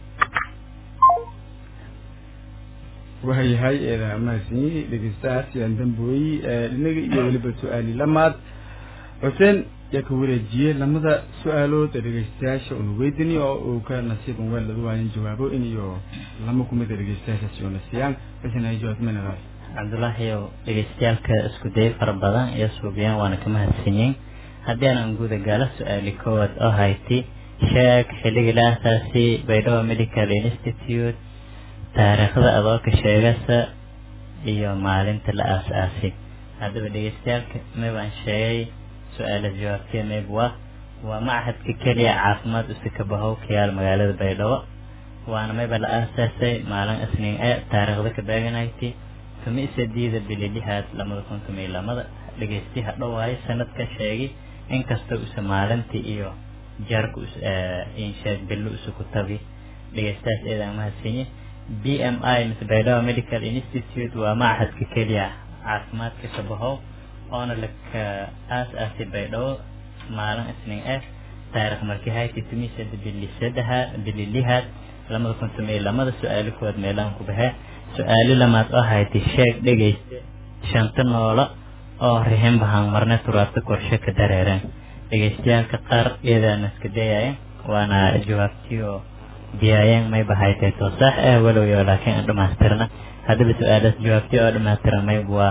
waayahay eeda mahadsanyi dhegeystahaas yaan dambooyi dhinaga iyo weliba su-aali lamaad xuseen yaa ka wareejiyey lamada su-aalood ee dhegeystayaasha una weydini oo uu ka nasiib un weel laga waayan jawaabo in iyo lama kumid a dhegeystayaashaasi una siiyaan xuseen hay jawaab manadaas cabdulaahiyow dhegeystayaalka isku day fara badan iyo suubiyaan waana ka mahadsanyiin haddii aanan guda gaala su-aali koowaad oo hayti sheeg xilligii la aasaasi baydhabo medical institute taariikhda adooka sheegasa iyo maalinta la aas-aasay haddaba dhegeystayaalka maybaan sheegay su-aala jawaabtee mayb waa waa machadka keliya caafimaad usikabahow ka yaal magaalada baydhabo waana mayba la aasaasay maalin isniin ee taariikhda ka beeganayti tumi sadiida bililihaad lamada kun tumi lamada dhegeysti hadhow waayo sanadka sheegi inkasta usa maalintii iyo jaarka insheeg billo usa ku tabi dhegeystahaas eedaan mahadsanyi b m i mise baydhabo medical institute waa machadka keliya caafimaadka kabahow oona laka aas-aasay baydhabo maalin isniin eh taarikh markii hayti tumi sada bili sadaha bililihaad lamada kun tumi lamada su-aalo koowaad meelahan ku baxee su-aalo lamaad oo hayti sheeg dhegeysta shanta noolo oo rihin bahaan marne turaabta korshe ka dareereen dhegeystayaalka qaar iyadaana iska dayayen waana jawaabtii oo diyaayeen mayba haytay too saax ah walowyo laakiin aan dhamaystirna haddaba su-aalaas jawaabtii oo dhammaatiramay waa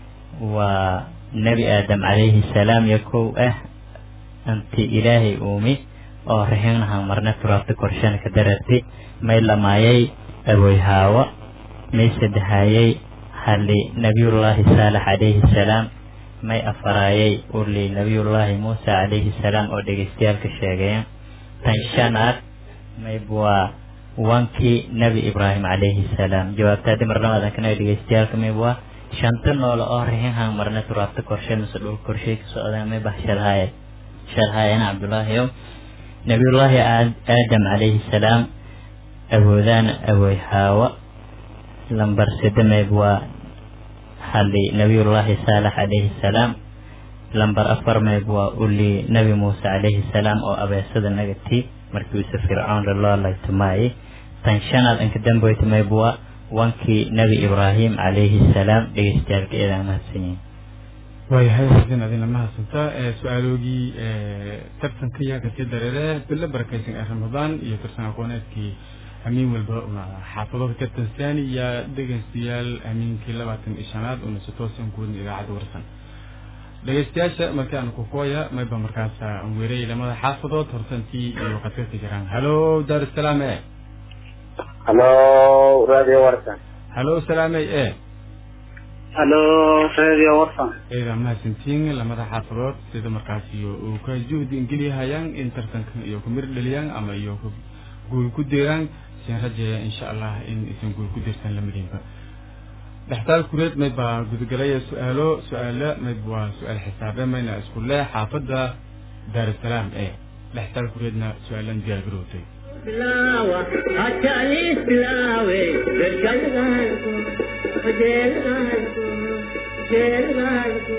waa nebi aadam calayhi salaam iyo kow ah anti ilaahay uumi oo raxinaha marna turaabta korshana ka dararti may lamaayay aboy haawa may saddexaayay hali nabiyullaahi saalax calayhi salaam may afaraayay uli nabiyullaahi muusa calayhi salaam oo dhegeystayaalka sheegaya tan shanaad mayb waa wankii nebi ibraahim calayhi salaam jawaabta haddii mar labaad aan kana dhegeystayaalka mayb waa shanta noole oo raxinhan marna turaabta korshe mise dhul korshay ka socdaan may bah shalhaaye shalhaayana cabdullaahi ow nabiyullaahi aadam calayhi salaam awoodaan awooy haawa lambar sade mayb waa hali nabiyullaahi saalax calayhi salaam lambar afar mayb waa uli nebi muuse calayhi salaam oo abeesada nagati markiisa fircoon laloo laytumaayay tan shanaad inka damboyta mayb waa wankii nebi ibraahim calayhi salaam dhegeystayaalka eedaan mahadsan yihin waayahay xasin adina mahadsantaa su-aaloogii tartanka yaa kasii dareere bilo barakaysan ee ramadaan iyo tartan aqooneedkii hamiin walba una xaafado ka tartansaani iyo dhegeystayaal hamiinkii labaatan iyo shanaad una si toosan kuwadna idaacadda warsan dhegeystayaasha markii aan kukooya mayba markaas aan weerayay lamada xaafadood hortantii iyo qadka ka jiraan halo daarusalaam e halo radio warsan halo salaamey e halo radio warsan eeda mahadsantiin lamada xaafadood sida markaas iyo uu ka juhdi ingelyahayaan in tartankan iyo ku mir dhaliyaan ama iyo guul ku deeraan sin rajeeya insha allah in isan guul ku deertaan lamadiinba dhextaal kureed mayd baa gudagalaya su-aalo su-aalo mayd waa su-aal xisaabe mayna isku leh xaafadda daarusalaam e dhextaal kureedna su-aalan diyaar garowtay bilawa hatalis bilawe berkalgalku jeelgalku jeelgalku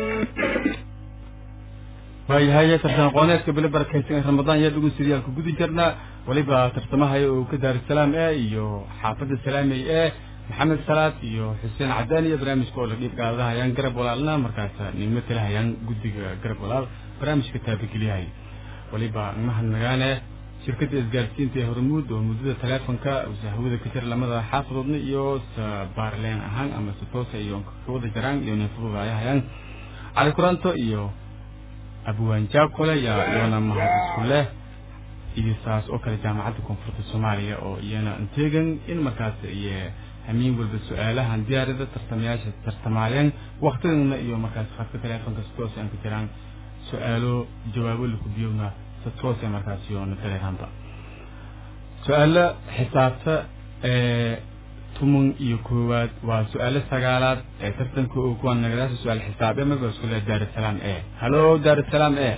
waayahay tartan aqooneedka bili barakaysan ee ramadaan yaa dhugun sidiyaalka gudi jirna weliba tartamahaya oo ka daarusalaam e iyo xaafadda salaamey e maxamed salaad iyo xuseen cadaan iyo barnaamijka oo la dhiib gaadahayaan garab walaalna markaas nimo talahayaan guddiga garab walaal barnaamijka taabageliyahay weliba mahadnagaane shirkadda isgaarsiinta ee hormuud oo muddada taleefonka hawada ka jira lamada xaafadoodna iyo sabaarleen ahaan ama si toosa iyo kawada jaraan iyo neefadooda ay hayaan cali kuranto iyo abwaan jaakole yaa iyona mahad isku leh iyo saas oo kale jaamacadda koonfurta soomaaliya oo iyana inteegan in markaas iyo hamiin walba su-aalahan diyaarada tartamayaasha tartamaayeen waktigana iyo markaas khadka taleefonka si toos aan ka jiraan su-aalo jawaabo lakubiyowna si toos markaas yoona dareeraanba su-aalo xisaabta ee tuman iyo koowaad waa su-aalo sagaalaad ee tartanka oo kuwa nagadaasha su-aal xisaabe maga isku leh daarusalaam e halo daarusalaam e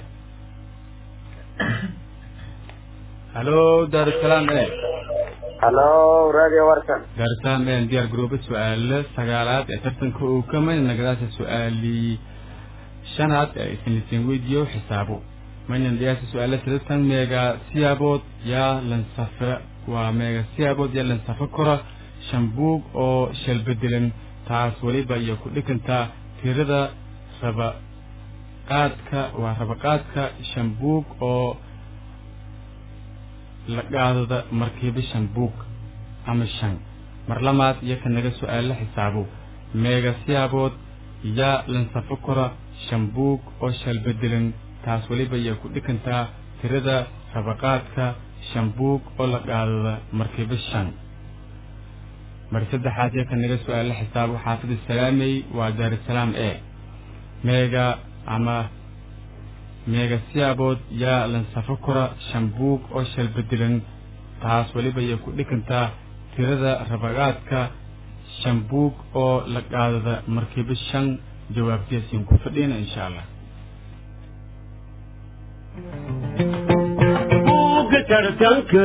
halo daarusalaam e halo radio warsan daarusalaam e diyaar garooba su-aalo sagaalaad ee tartanka oo kamay nagadaasha su-aalii shanaad ee isnisin weydiyo xisaabo maynan dhiyaasha su-aalo sidatan meega siyaabood yaa lansafa waa meega siyaabood yaa lansafa kora shan buug oo shalbedelan taas weliba iyo ku dhikantaa tirada rabaqaadka waa rabaqaadka shan buug oo la qaadada markiiba shan buug ama shan mar lamaad iyo ka naga su-aalo xisaabo meega siyaabood yaa lansafo kora shan buug oo shalbedelan taas weliba iyo ku dhikantaa tirada rabaqaadka shan buug oo la qaadada markiiba shan mar saddexaad iyo ka naga su-aalo xisaabo xaafida salaamey waa daarusalaam e meega ama meega siyaabood yaa lansafo kora shan buug oo shalbedelan taas weliba iyo ku dhikantaa tirada rabaqaadka shan buug oo la qaadada markiiba shan jawaabtiyaasiin ku fadhiyna insha allah buugga tartanka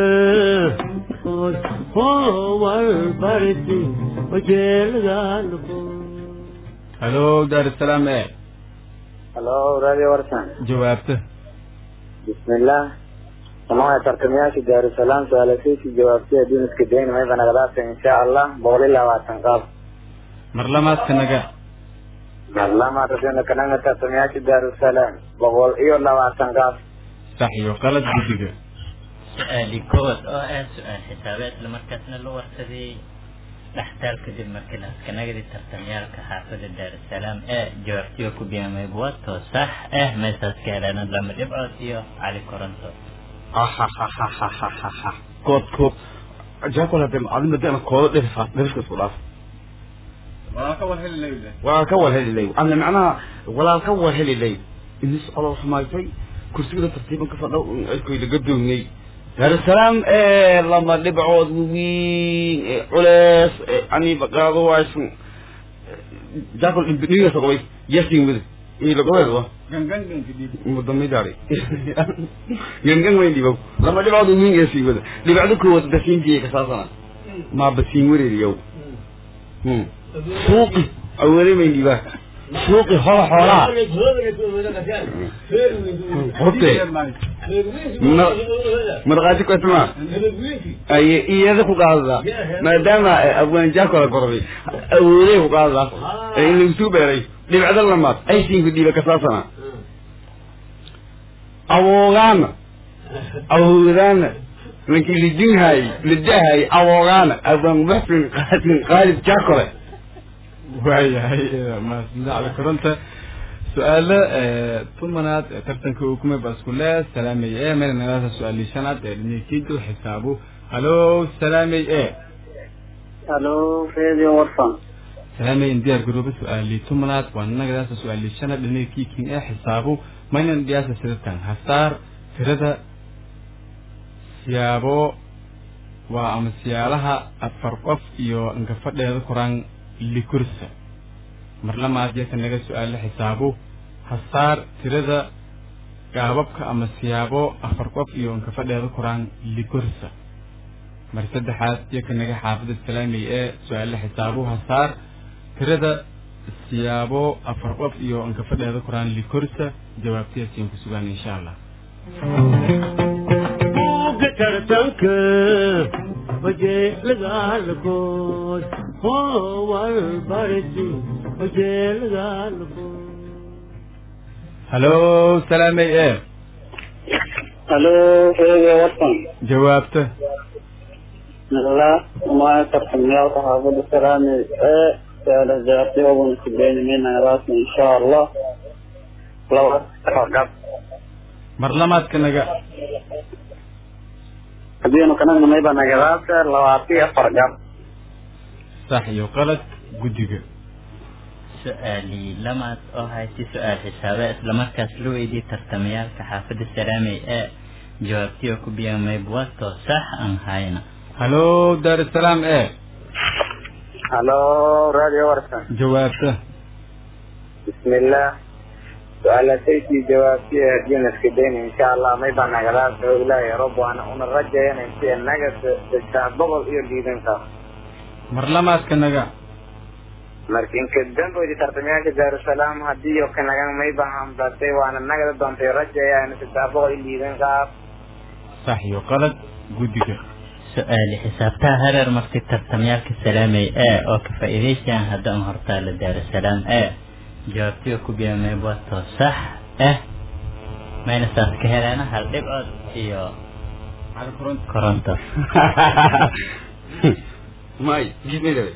howarbarti wajeelgalku halo daarusalaam e halo radio warsan jawaabta bismillah samaya tartamayaasha daarusalaam su-aalasiisi jawaabtiya duniska dayn mayba nagadaasa insha allah boqol iyo labaatan qaab mar lamaad ka naga marlama rabina kananga tartamayaasha daarusalaam boqol iyo labaatan qaab sax iyo qalad guddiga su-aali kood oo ah su-aal xisaabeed isla markaasna la warsaday dhextaal kadib markii laaskanagadi tartamyaalka xaafada daarusalaam ee jawaabtiyo ku biyaamay buwato sax ah meesaas ka heleen lama dhibcood iyo cali koronto ahahahahahaha kood kood jaakol hadde adin hadana koodo dherifa dherifka isku dhaaf walaalka war heli leyde waa ka war heli lay ana macnaha walaal ka war heli lay inis colo xumaysay kursigada tartiiban ka fadhow cidkoy laga doognay daarusalaam ee lama dhibcood waweyn ee culees ee aniba qaado waysan jaakol dhiga sogobay yasin wada iyo lagobeed wa ganganganka dhiib mudamidari gangan weyn dhibow lama dhibcood waweyn ee sii wada dhibcdo koowaad basiintiye kasaasana maa basiin wareeriyow suuqi awaleemayn dhibaa suuqi hola xoolaha horte markhaati kwatma ay iyada ku qaadadaa maadaama abwaan jaakola gorday awooday ku qaadadaa in lagu beeray dhibcda lamaad aysiinku dhiiba kasaasana awoogaana awoodaana ninkii lidinhaay lidahay awoogaana abwaan muxsin qaasin qaalib jaakole waayahay mahadsanida cali koronta su-aalo tumanaad ee tartanka ukume baskulee salaamey e meel nagasa su-aalii shanaad ee dhinikiidu xisaabu halo salaamey e halo radio warfan salaamey diyaar garooba su-aalii tumanaad waa nagadaasa su-aalii shanaad dhinikiikin ee xisaabu maynan dhiyaasa siratan hasaar tirada siyaabo waa ama siyaalaha afar qof iyo inkafadheeda koraan likursa mar lamaad yaka naga su-aalo xisaabo hasaar tirada gaababka ama siyaabo afar qof iyo inkafadheeda koraan likursa mar saddexaad yaka naga xaafida salaamey ee su-aalo xisaabo hasaar tirada siyaabo afar qof iyo inkafadheeda koraan likursa jawaabtiyaasiin ku sugaan insha allah buugga tartanka wajeelagaalkood howal barti wajeelagaalkood halo salaamey e halo radio warfan jawaabta bismillah umaya tartamyaalka xaafada salaamey ee saala jaartiyooban kubeeniminayraas insha allah laba gab mar lamaadka naga hadiinu kanagna mayba nagadaasa labaatiyo afar gab sax iyo qalad guddiga su-aalii lamaad oo hayti su-aal xisaabe islamarkaas loo weydiiyey tartamayaalka xaafada salaamey ee jawaabtiyo ku biyaamay buwato sax aan hayna halo daarusalaam e halo radio warfan jawaabta bismillah su-aalasaykii jawaabtiya hadiina iska dayna insha allah mayba nagadaasa oo ilaahay rob waana una rajayana intii naga saddex boqol iyo liidankaas mar lamaadka naga markinka damboodi tartamayaasha daarusalaam hadii yo kanagan mayba hambatay waana nagada doontay rajayana saddex boqol iyo liidankaas sax iyo qalad guddiga su-aali xisaabtaha hareer marti tartamyaalka salaamey ee oo ka faa'iidaysayaan haddaan hortaala daarusalaam ee jawaabtiyo ku biyaamay buwato sax ah mayna saas ka heleena hal dhibcood iyo koronto may jismaydabe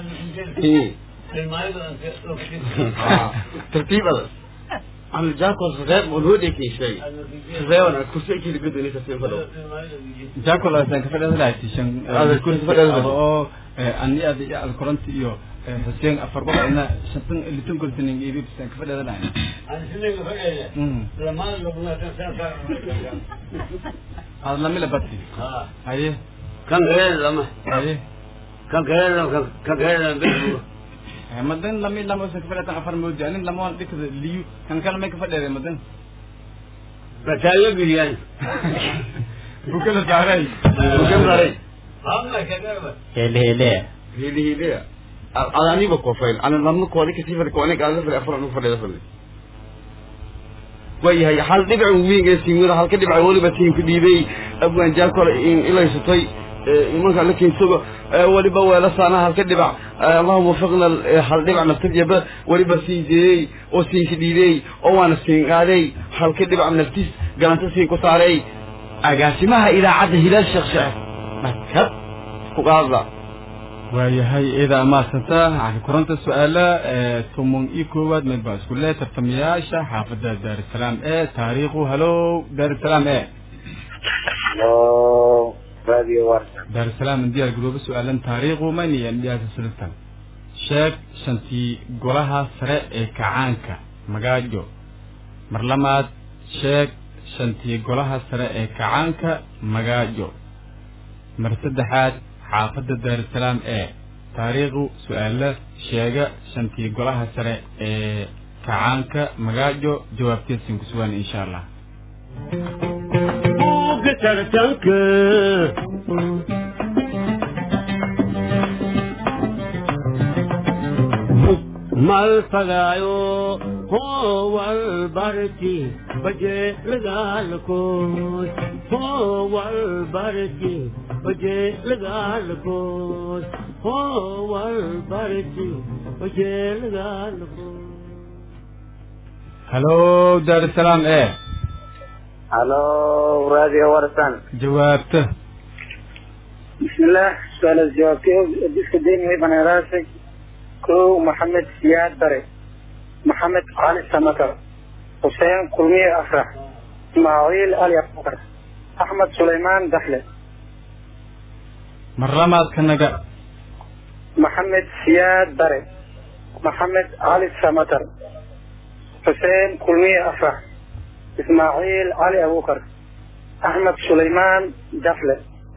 tartiibada ana jaakol sadeeb oo loo dhekeyshay sadeebana kursi laga doonay tartiib fadhow jaakol asaan kafadheeda lahaytishan Aad kursi fadheeda lahayd. oo ani ada iyo alkoronti iyo xuseen afar boqol ina shantan litan kursining ibibsan kafadheeda lahay aad lamila bati haye kan kale lama haye kan kale lama kan kale lama besu madan lami lama usan kafadheetan afar moodi anin lamaan dhikada liyu kan kale may kafadheede madan bataayo bilyan bukala saaray Bukan saray. hele hele hili hili ada aniba kofayl ana lamna koodi kasi fadhi kooni gaada fadhi afar anu fadhida fadhi wayahay hal dhibac weyn ee siimada halka dhibac waliba tiimka dhiibay abwaan jaakol in ilaysatay imanka la keensago waliba weela saana halka dhibac allahuma wafiqna hal dhibac naftajaba waliba siin jeeyey oo siinka dhiibey oo waana siin qaaday halka dhibac naftiis galanta siin ku saaray agaasimaha idaacadda hilaal sheekh sheekh madhab ku qaadla waayahay ida amaasanta waxaa kuranta su-aala tomon iyo koowaad mid baa isku le tartamayaasha xaafadda daarusalaam e taariikhu halo daarusalaam e Hello, Radio Warsan. daarusalaam indiyaa gudooba su-aalan taariikhu mayniya indiyaasa silatan sheeg shantii golaha sare ee kacaanka magaajo mar lamaad sheeg shantii golaha sare ee kacaanka magaajo mar saddexaad xaafadda daarusalaam ee taariikhu su-aalo sheega shantii golaha sare ee kacaanka magaajo jawaabteesin ku sugan insha allah buugga tartanka mal fagaayo howal barti baje lagaalkood howal barti baje lagaalkood howal barti baje lagaalkood halo daarusalaam e Hello, Radio Warsan. jawaabta بسم الله سؤال الجواب كيف ديسك ديني هي بنا راسي كو محمد سياد بري محمد علي سمكر حسين كلمية أفرح إسماعيل آل يقبر أحمد سليمان دخلة mar lamaad ka naga محمد سياد بري محمد علي سمكر حسين كلمية أفرح إسماعيل علي أبو بكر أحمد سليمان دخلة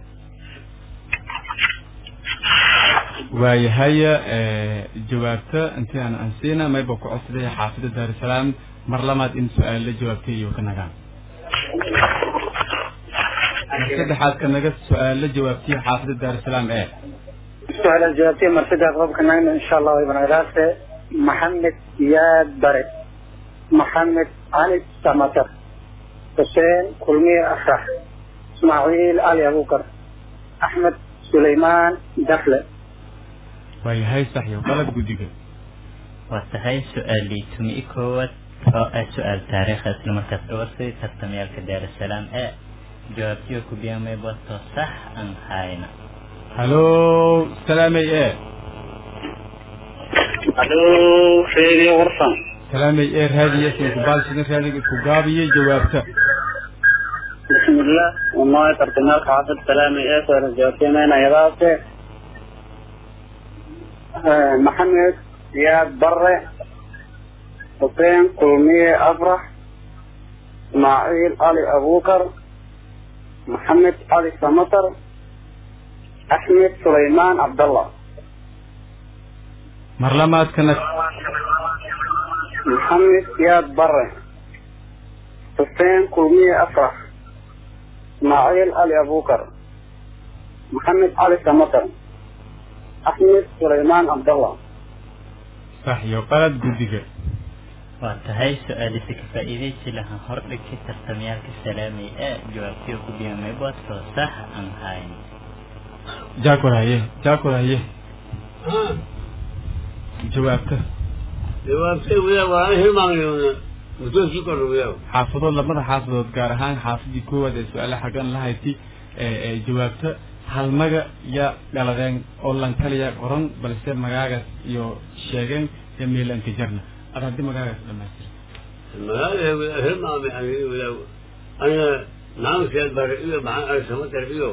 waayahay jawaabta intii aan ansiina mayba ku codsaday xaafidda daarusalaam mar lamaad in su-aal la jawaabtay iyo ka nagaan mar saddexaad ka naga su-aal la jawaabtay xaafidda daarusalaam ee سؤال الجوابتين مرتدى غضب كنان إن شاء الله ابن راسه محمد زياد بري محمد علي سمتر حسين كلمية أفرح إسماعيل علي أبو بكر أحمد سليمان دخلة waayahay sax iyo qalad guddiga waa tahay su-aalii tumi i koowaad oo ah su-aal taariikha isla markaas dhawarsay tartamayaalka daarusalaam ee jawaabtiyo ku biyaamay bato sax aan hayna halo salaamey e ألو فيدي غرفة salaamey e raadiya isku baalsina raadiga isku gaabiyey jawaabta بسم الله والله ترتمال حافظ سلامي إيه سؤال الجوابتين أنا يضافة محمد زياد بري حسين كلمية أفرح إسماعيل علي أبو بكر محمد علي سمطر أحمد سليمان عبد الله mar lamaad ka nag محمد زياد بري حسين كلمية أفرح إسماعيل علي أبو بكر محمد علي سمطر أحمد سليمان عبد الله sax iyo qalad guddiga waa tahay su-aalisi ka faa'iidaysi lahaa hordhigtay tartamayaalka salaamay ee jawaabtiyo ku biyaamay bato sax aan hayna jaakor haye jaakor haye jawaabta jawaabtay wiyaa waana hilmaamay mudoosii kordha wiyaa xaafadood labada xaafadood gaar ahaan xaafadii koowaad ee su-aala xaggan la hayti ee jawaabta halmaga ya dhaladeen oo lankaliya qoran balse magaagaas iyo sheegeen iyo meelanka jarna ad haddii magaagaas dhamaystir magaalada wiyaa hilmaamay aniga wiyaa aniga maxamed siyaad bare iyo maxamed ali samatar iyo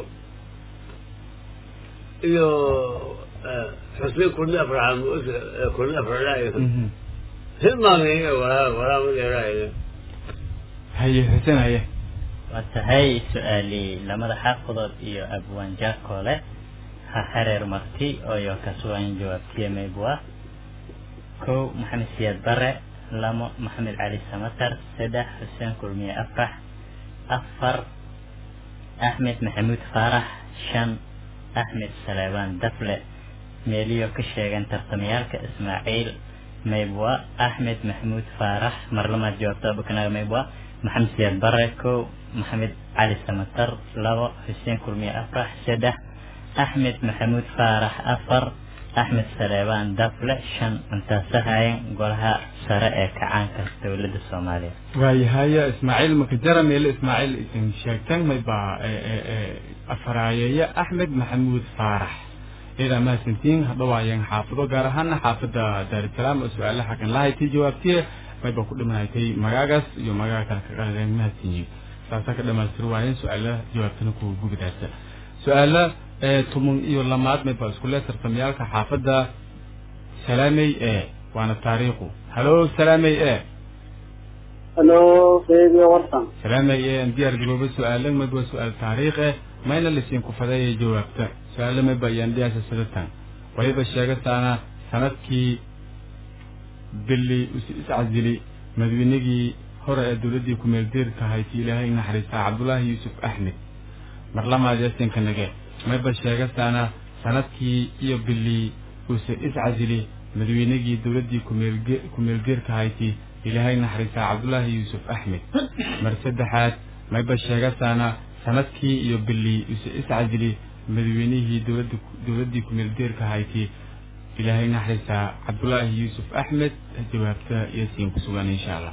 iyo xuseen kulmi afraxa kulmi afraxlaayo hilmaamay walaa walaa ma dheeraayo haye xuseen haye waa tahay su-aalii lamada xaafadood iyo abwaan jaakole ha xereer marti ooyo kasuwan jawaabtiye maybua kow maxamed siyaad bare lamo maxamed cali samatar saddex xuseen kulmiye afrax afar axmed maxamuud faarax shan axmed saleebaan dafle meeliyo ka sheegan tartamayaalka ismaaciil maybwa axmed maxamuud faarax mar lamaad jawaabta bukanaga maybwa maxamed siyaad bare kow maxamed cali samatar labo xuseen kulmiye afrax saddex axmed maxamuud faarax afar axmed saleebaan dafle shan intaasahaayan golaha sare ee kacaanka dowladda soomaaliya waayahaya ismaaciil makajara meele ismaaciil isin sheegteen mayba afaraayeeya axmed maxamuud faarax ciidan mahadsantiin hadhow ayaan xaafado gaar ahaana xaafada daarusalaam oo su-aalaha xaqin lahayti jawaabtiye mayba ku dhimanaytay magaagas iyo magaga kale ka qaladeen mahadsanyiin saasaa ka dhamaystir waayeen su-aalaha jawaabtana ku gubidaasa su-aala tuman iyo lamaad mayba isku le tartamyaalka xaafada salaamey e waana taariikhu halo salaamey e halo radio warsan salaamey e aan diyaar garooba su-aala mayba su-aal taariikh eh mayna lasiin ku fadeeya jawaabta su-aala mayba ayaan dhiyaasa sidatan waliba sheegataana sanadkii bili iscasili madaweynigii hore ee dowladdii ku-meel deerka hayti ilaahay naxariistaa cabdullaahi yuusuf axmed mar lamaad yasinka nage mayba sheegataana sanadkii iyo bili use iscasili madaweynigii dowladdii kumeelge ku-meelgeerka hayti ilaahay naxariistaa cabdullaahi yuusuf axmed mar saddexaad mayba sheegataana sanadkii iyo bili use iscasili madaweynihii dowladda dowladdii ku-meeldeerka hayti ilaahay naxariistaa cabdullaahi yuusuf axmed jawaabta iyo siin ku sugan insha allah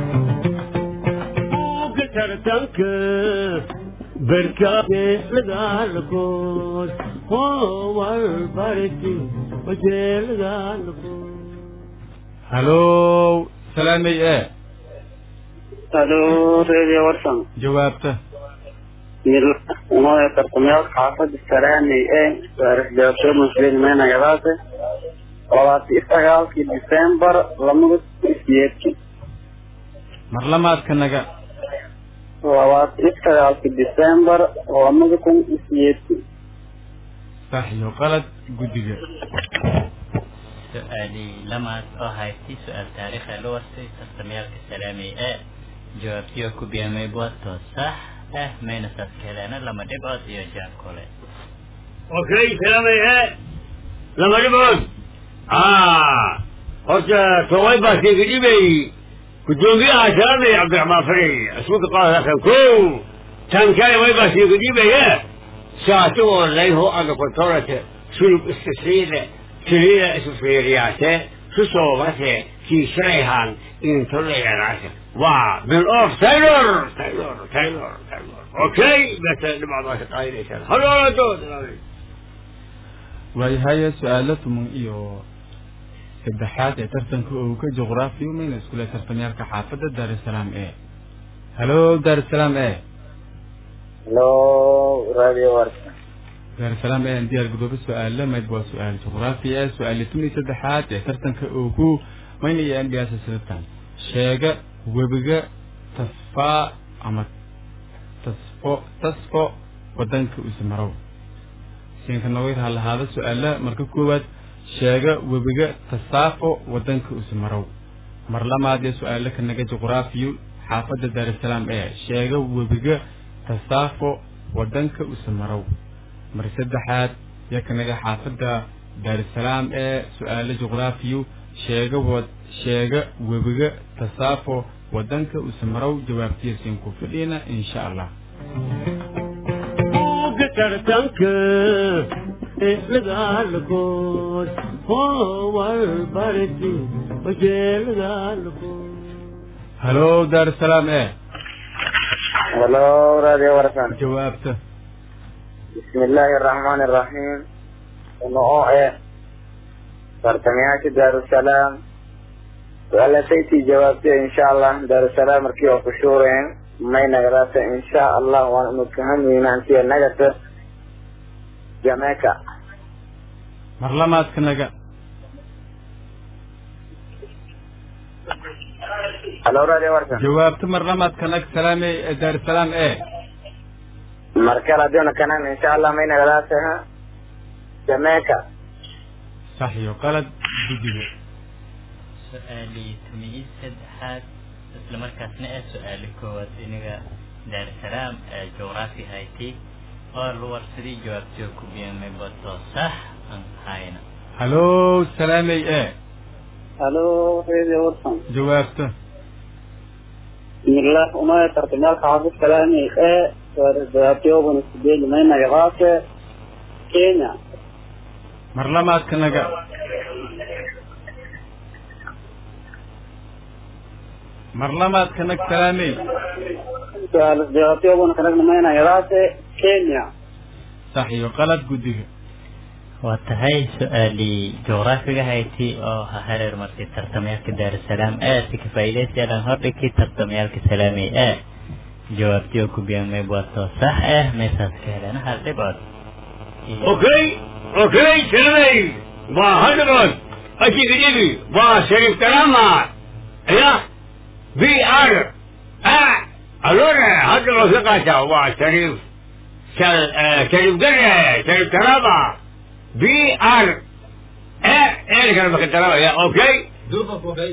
tartanka barkaade lagaalkood howal barti wajee lagaalkood halow salaamey e halo radio warsan jawaabta unoe tartamyaalka xaafada saraaney ee waarisjaabsho muslimeenagadaase labaati sagaalkii december lamada siyeedki mar lamaadka naga labaati sagaalkii december lamada kun siyeedki sax iyo qalad guddiga su-aalii lamaad oo haystay su-aal taariikha la wartay tartamyaalka salaamey ee jawaabtiyo ku biamay buwato sax ah mayna saas ka heleena lama dhibcood iyo jaab kole okay salaamay e lama dhibood horta toway baa sheega dhibay gudoomiyaha salaamay cabdiraxmaan faray asuulka qaadakan ko tan kale way baa sheega dhibaya saatigoo layho aga kontorate sulub istasiile tiriida isu fiiriyaase susoobase kiisharayhan intolayanaase waa bill of taylor taylor taylor taylor okay bese dhibcdaasa qaadinaysaan halooladood waayahay su-aalo tuman iyo saddexaad ee tartanka owga juqraafiya mayna iskule tartamyaalka xaafadda daarusalaam e halo daarusalaam e halo radio warsan daarusalaam e aan diyaar gudoobo su-aalo mayd waa su-aal juqraafi e su-aali tun iyo saddexaad ee tartanka ogu mayna iyo andhiyaasa sidatan sheega webiga tasfaa ama tasfo tasfo wadanka usmarow siinka nogoyd ha lahaada su-aala marka koowaad sheega webiga tasaafo wadanka usmarow mar lamaad ee su-aalo ka naga juqraafiyo xaafadda daarusalaam ee sheega webiga tasaafo wadanka usmarow mar saddexaad yaa ka naga xaafadda daarusalaam ee su-aalo juqraafiyo sheega wad sheega webiga tasaafo wadanka usmarow jawaabtiya siin ku fidhina insha allah tartanka lagaalkood howal barti wajee lagaalkood halo daarusalaam e halo radio warsan jawaabta bismi illaahi araxmaani araxiim uno oo eh tartamayaasha daarusalaam su-aalataytii jawaabtay insha allah daarusalaam markii oo ku shuureen may nagadaata insha allah waan inu kahamweynantiya nagata jamaica mar lamaadka naga halo radio warsan jawaabta mar lamaadka nag salaame daarusalaam e markale haddiuna kanan insha allah may nagadaata jamaica sax iyo qalad guddiga su-aalii tumiyi saddexaad isla markaasna ee su-aali koowaad iniga daarusalaam ee juqraafi hayti oo la warsaday jawaabtiyo ku biamay bato sax aan hayna halo salaamey e halo radio warsan jawaabta bismillah umaya tartamyaalka xaafid kalaani ee jawaabtiyobuna sideed may nagadaate kenya mar lamaadka naga mar lamaadka nag salaamey jawaabtiyobuna kanagna may nagadaate kenya sax iyo qalad guddiga waa tahay su-aalii juqraafiga hayti oo ha hareer martay tartamayaalka daarusalaam ee si ka faa'iidaysiyaadaan hordhigkii tartamayaalka salaamay ee jawaabtii oo ku biyaamay buwaatoo sax ah meesaas ka heleen hal dhibcood Okay, okay, Silvey. Waa hadrood. Ajiga jibi. Waa Sharif Karama. Ya. VR. Ah. Allora, hadrood ka qaata. Waa Sharif. Shal, eh, Sharif Gare. Sharif Karama. VR. Eh, eh, kana baka Karama. Ya, okay. durba kofay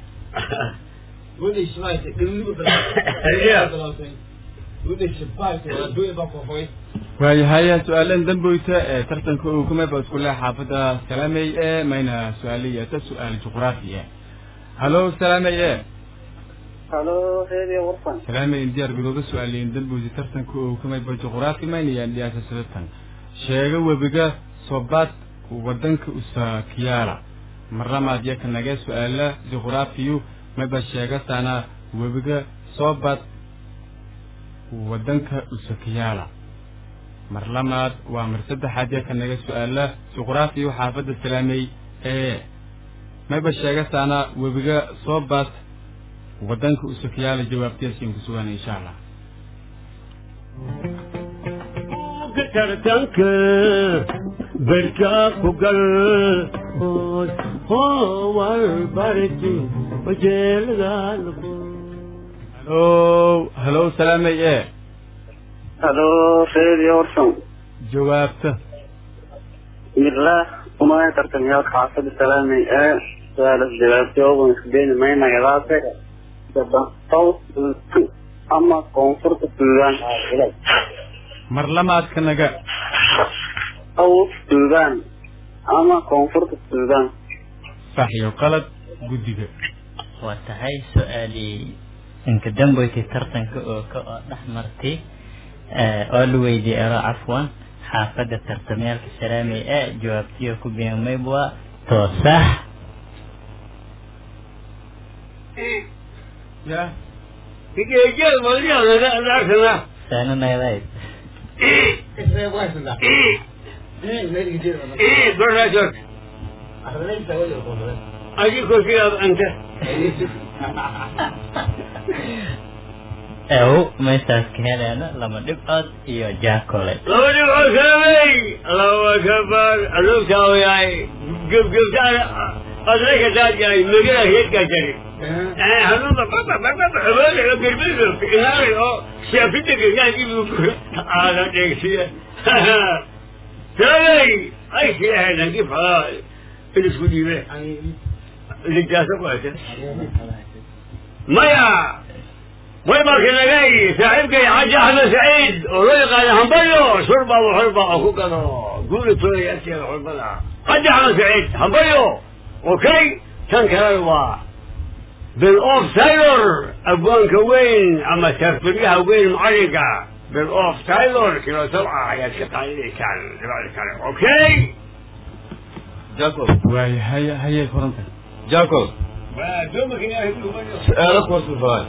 wada ishmaayta dhulligu Yeah. wada shabaayta wada duuba kofay waayahay su-aalan damboyta ee tartanka uu kumeba isku leh xaafadda salaamey ee mayna su-aaliyata su-aal juqraafi ah halo salaamey e halo radio warfan salaamey diyaar garooba su-aaliyin damboyta tartanka uu kumeba juqraafi mayna yaandhiyaasha sidatan sheega webiga sobaad wadanka usakiyaala marlamaad yaka nage su-aala juqraafiyu maba sheegasana webiga soobad wadanka usakiyaala mar lamaad waa mar saddexaad yaka naga su-aala juqraafiyu xaafadda salaamey ee mayba sheegasaana webiga soobad wadanka usakiyaala jawaabtiyaasiin ku sugan insha allah tartanka berka ku gal howar barti wajeelgaalku halo halo salaamey ee halo radio warfan jawaabta bismillah umaya tartamyaalka xaafada salaamay ee su-aalas jawaabtooban isbeeni maynagadaase south ama koonfurta suudaan mar lamaadka naga south suudaan ama koonfurta suudaan sax iyo qalad guddiga waa tahay su-aalii inka damboykii tartanka oo ka oo dhex martay oo la weydiiyey ero cafwan xaafadda tartamayaalka salaamay ee jawaabtiyo ku biyamayb waa toosax ya Kikejel boleh ada ada sana. saana nagadayd isreeb waysada eh meeligi jira Eh, berajut. ahlanaysa wada kofay Aji kau siap anta. ew meeshaas ka heleena lama dhibcood iyo jaakole Lawa ni wasamai. Allahu akbar. Allahu tahu yai. Gub gub sana. Adai kata jai. Mungkin hit kata ni. Eh, hanu bapa bapa bapa. Abang nak berbeza. Kenal oh. Siapa itu kenal ibu. Ada teksia. Samai. Ai siapa lagi faham. Ini sudi be. Ini jasa apa? ميا ويبقى كده جاي صاحبك يا حاج احمد سعيد ورزق على همبريو شربة وحربة اخوك انا قولي تقولي يا سيدي حربة حاج احمد سعيد همبريو اوكي كان كلام بالاوف سايلور ابوان كوين اما تفريها وين معرقة بالاوف سايلور كيلو سبعة يا شيخ علي كان كان اوكي jacob waayahay hayay furanta jacob دومك يا اخي su-aalo kuwarsadaan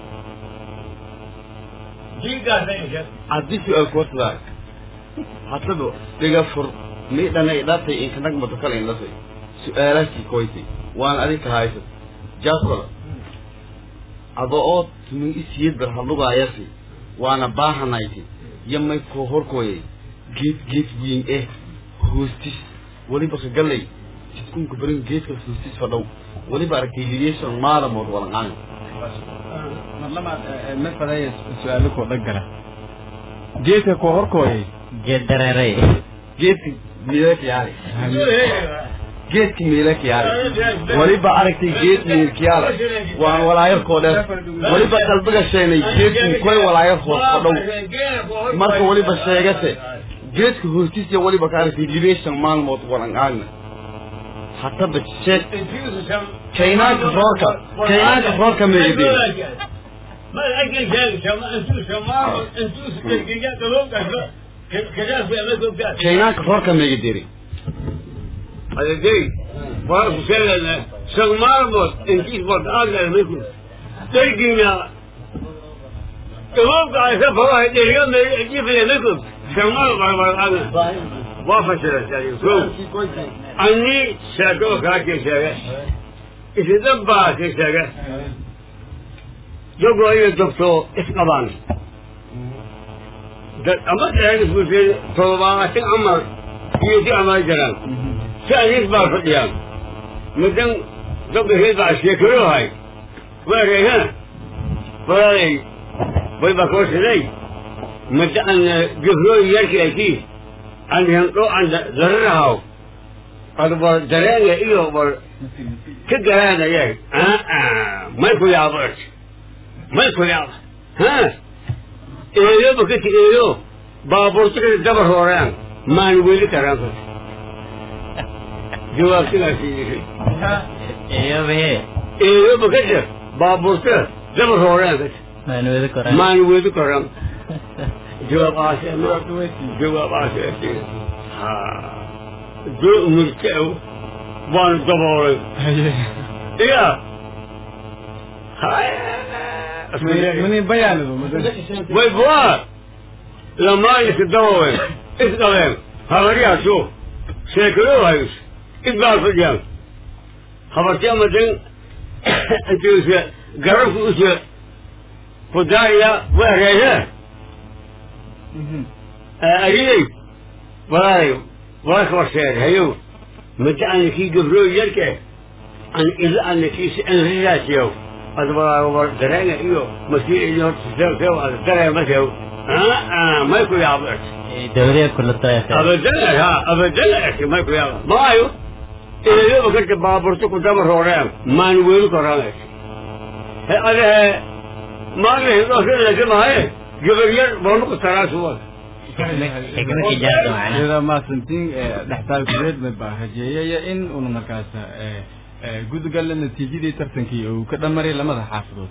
جيجا زي haddii su-aal kuwarsadaan haddaba dhiga fur miidhana idhatay inkanag mato kale indhatay su-aalaadkii koytay waan adinka haysat jacob ado oo tumin isiyad bar hadlugaayasi waana baahanayti yamay koo horkooyay geed geed wiin eh hoostis weliba ka gallay jidkunka barin geedkas hoostis fadhow weliba aragtay liyeeshan maalamood walanqaan mar lamaad ma fadaya su-aalo koo dhagala geedka koo horkooyay geed dareeray geedka miilakayaale geedka miilakayaale weliba aragtay geed miilkayaale waan walaayarkoo dheer weliba qalbiga sheenay geedkin koy walaayarkoo fadhow marka weliba sheegase geedka hoostiisa weliba ka aragtay libeeshan maalmood walanqaagna hataba sheeg kaynaanka roorka kaynaanka roorka meegadeen ما الأكل شيء شما أنتو شما أنتو كذا كلام كذا كذا في أمريكا كذا kaynaanka roorka meegaderi هذا جاي فارس سنة شغ مربوط انتي فرد أقل منكم تلقينا كلام كذا فواحد اليوم يجي في أمريكا شغ مربوط أقل waa fasilasay ko ani sheeko kaa kii sheege isidan baa kii sheege jogoo iyo jogto isqabaan dad ama isbuusay todobaatan amar iyo si amaa jiraan si aniis baa fadhiyaan mudan dogaheed baa sheekalohay weereyha walaalay way baa koo siday muddo aan gifrooyi yarkii akii aan hendho aan dararahaw ad war dareenga iyo war ka garaanayay may ku yaabo ert may ku yaaba ha eeyo bakati eeyo baabuurtikada dabar hooraan maan weli karaan kut jawaabtigaasi yiri eeyobe eeyo bakata baabuurtika dabar hooraan kut maan wada koran maan weli karaan jawaab aase jawaab aase ha do murtao waan daboolay iya mani bayaanadu way buwaa lamaan iska daboolay isqabeen habaryaasu sheekado hayus isbaa fadhiyaan habarti amadan intuusa garabku usa kudaaya weereehe ariyey walaalay walaka warseer hayow muddo ana kii gabrooy yarke an ilo ana kiisi anriraasiyow ad walaaga war dareenga iyo masiir iyo horta ada dareemasew may ku yaabo ert dawriya kulatoyata abadan ha abadan ert may ku yaabo maayo eeyoba karta baaburta ku daba rooreen maan weli koraan ert he adahe maagahidoosilasimahaye gabar yar boormaku taraasuwa xikmadii jaarta macna sida maasantiin dhextaalkureed ma baa rajeeyaya in una markaas gudgalla natiijadii tartankii uu ka dhamaray lamada xaafadood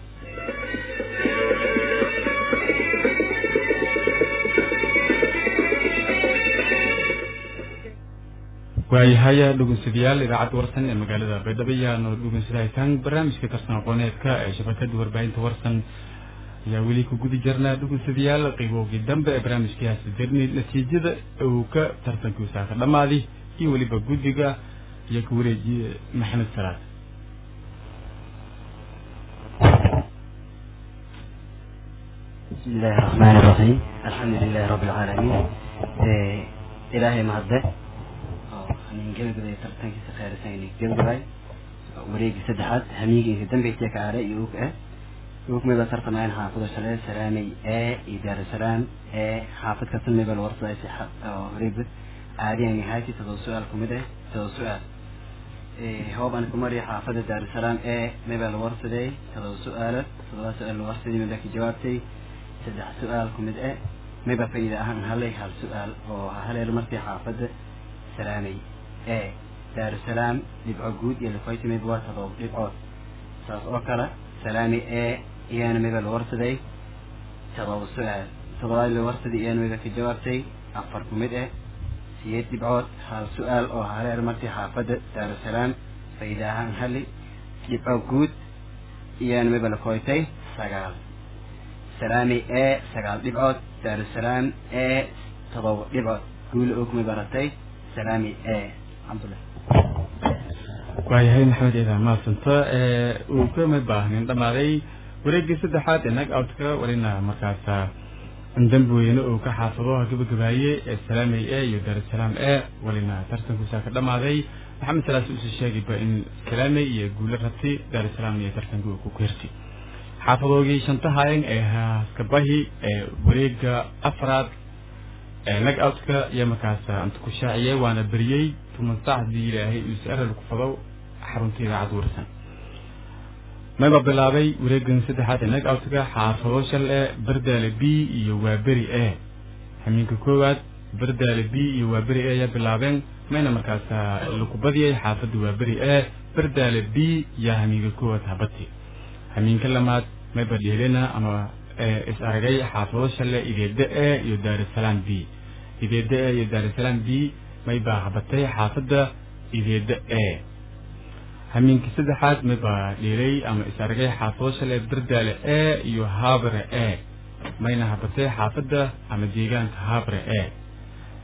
waayahaya dhugunsadayaal idaacadda warsan ee magaalada baydhabo ayaanu dhugunsadahaysaan barnaamijka tartan aqooneedka ee shabakada warbaahinta warsan ayaa weli ku gudi jirnaa dhugunsadayaal qiibowgii dambe ee barnaamijkaasi dirni natiijada uu ka tartankiisa ka dhammaaday iyo weliba guddiga iyo ka wareejiye maxamed salaad بسم الله الرحمن الرحيم الحمد لله رب العالمين إيه إلهي مهده من قبل قبل ترتنك سخير سيني قبل قبل وريق سدحات هميقي في دنبي تيك على يوك اه يوك ميبا ترت معين حافظ سلام سلامي اه إدارة سلام اه حافظ كتن ميبا الورطة ايسي وريق عادي نهايتي تدو سؤال كمده تدو سؤال إيه هو بان كمري حافظ دار السلام اه ميبا الورطة دي تدو سؤال تدو سؤال الورطة دي ميبا جوابتي saddex su-aal ku mid eh mayba faa'iida ahaan halay hal su-aal oo haleelo markii xaafadda salaamay ee daarusalaam dhibco guud iyo lifoyti mayba waa todoba dhibcood saas oo kale salaami ee iyaana mayba la warsaday todoba su-aal todobaad la warsaday iyaana mayba ka jawaabtay afar ku mid eh siyeed dhibcood hal su-aal oo haleelo markii xaafadda daarusalaam faa'iida ahaan hali dhibco guud iyaana mayba la koytay sagaal salaami ee sagaal dhibcood daarusalaam ee todoba dhibcood guul ogmi baratay salaami ee alxamdulilah waayahay maxamed ciidan maasanta uu kama baahnin dhammaaday wareegii saddexaad ee nag outka walina markaasa dambweyne uu ka xaafado gabagabaaye ee salaamay e iyo daarusalaam e walina tartankiisa ka dhammaaday maxamed salaas uusoo sheegayba in salaamay iyo guulo rabtay daarusalaam iyo tartanka uu ku keertay xaafadoogii shantahayan ee haskabahi ee wareega afraad ee nag outka iyo markaas anta ku shaaciyey waana beriyey tuman saacdii ilaahay uuse eral ku fado xarunta idaacad warsan mayba bilaabay wareegan saddexaad ee nag outka xaafado shal e bardaale b iyo waaberi e hamiinka koowaad bardaale b iyo waaberi e ayaa bilaabeen mayna markaas laku badiyay xaafadda waaberi e bardaale b yaa hamiinka koowaad habati hamiinka lamaad mayba dheelena ama is aragay xaafado shale ideeda e iyo daarusalaam b ideeda e iyo daarusalaam b maybaa habatay xaafadda ideeda e hamiinka saddexaad maybaa dheelay ama is aragay xaafado shale bardaale e iyo habre e mayna habatay xaafadda ama deegaanka habre e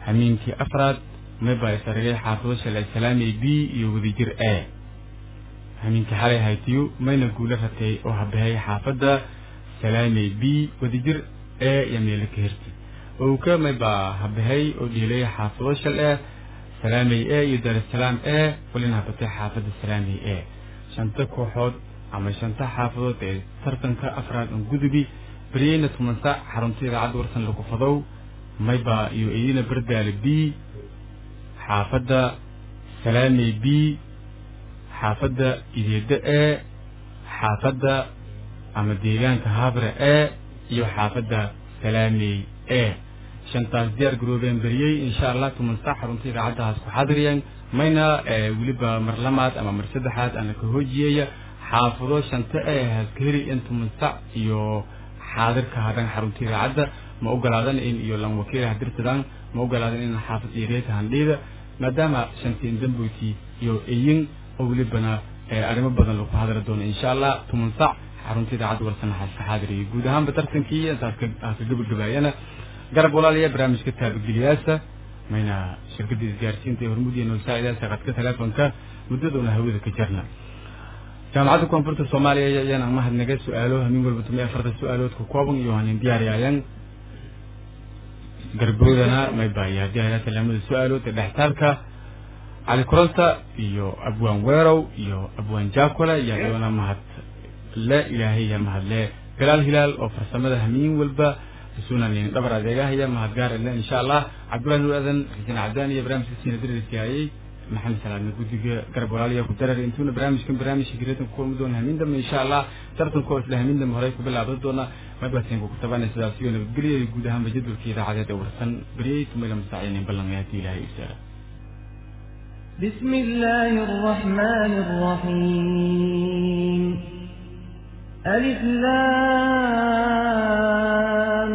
hamiinkii afraad mayba isaragay xaafado shalay salaamay b iyo wadajir a hamiinkii xalay haytiyo mayna guula ratay oo habahay xaafadda salaamay b wadajir a iyo meelo ka herti owka mayba habahay oo dhiilay xaafado shal ah salaamay a iyo daarusalaam a walina habatay xaafadda salaamay a shanta kooxood ama shanta xaafadood ee tartanka afraad on gudubi beryeyna toban saac xarunta idaacadda warsan lagu fadow mayba iyo iyina bardaale b xaafadda salaamay b xaafadda ideeda e xaafadda ama deegaanka habre e iyo xaafadda salaamey e shantaas diyaar garoobeen beriyey insha allah toban saac xarunta idaacaddahaas ku xadiriyeen mayna weliba mar lamaad ama mar saddexaad ana ka hoojiyaya xaafado shanta e haskaheri in toban sac iyo xaadirka hadan xarunta idaacadda ma ogolaadan in iyo lan wakiil hadirtadan ma ogolaadan in xaafad iyo reeta handhiida maadaama shantiin damboyti iyo eyin oo welibana arrimo badan lagu hadli doono insha allah toban sac xarunta idaacadda warsan ka xaadiriyay guud ahaanba tartankii intaas ka gabagabaayana garab walaaliya barnaamijka taabageliyaasa mayna shirkadda isgaarsiinta ee hormud iyo noolsaacidaasa qadka teleefonka muddadoona hawada ka jarna jaamacadda koonfurta soomaaliya ayaan mahadnaga su-aalo hamin walba tumay afarta su-aalood ka kooban iyo hanin diyaariyayaan garboodana maybaaya diyaariya salaamada su-aalood ee dhextaalka cali kuranta iyo abwaan weerow iyo abwaan jaakola yaa doona mahad le ilaahay yaa mahad le galaal hilaal oo farsamada hamiin walba sunan dhabar adeegahaya mahad gaar le insha allah cabdullahi nur adan xuseen cabdaan iyo barnaamijka siina dirisiyaayey maxamed salaadna guddiga garab walaaliya ku darar intuuna barnaamijkan barnaamijka gireetan ku kulmi doona hamin dambe insha allah tartankoo isla hamin dambe horey ku bilaaban doona mabasinka ku tabanay sidaas iyo nabadgelyo iyo guud ahaanba jadwalka idaacadeed ee warsan beriyey tumayla mustacinin ballanaya haddii ilaahay isaara بسم الله الرحمن الرحيم ألف لام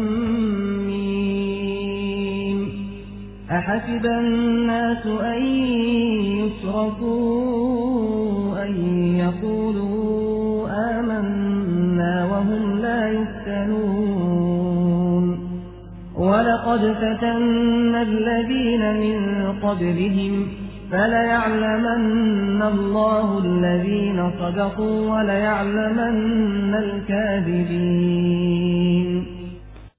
ميم أحسب الناس أن يتركوا أن يقولوا آمنا وهم لا يفتنون ولقد فتنا الذين من قبلهم فليعلمن الله الذين صدقوا وليعلمن الكاذبين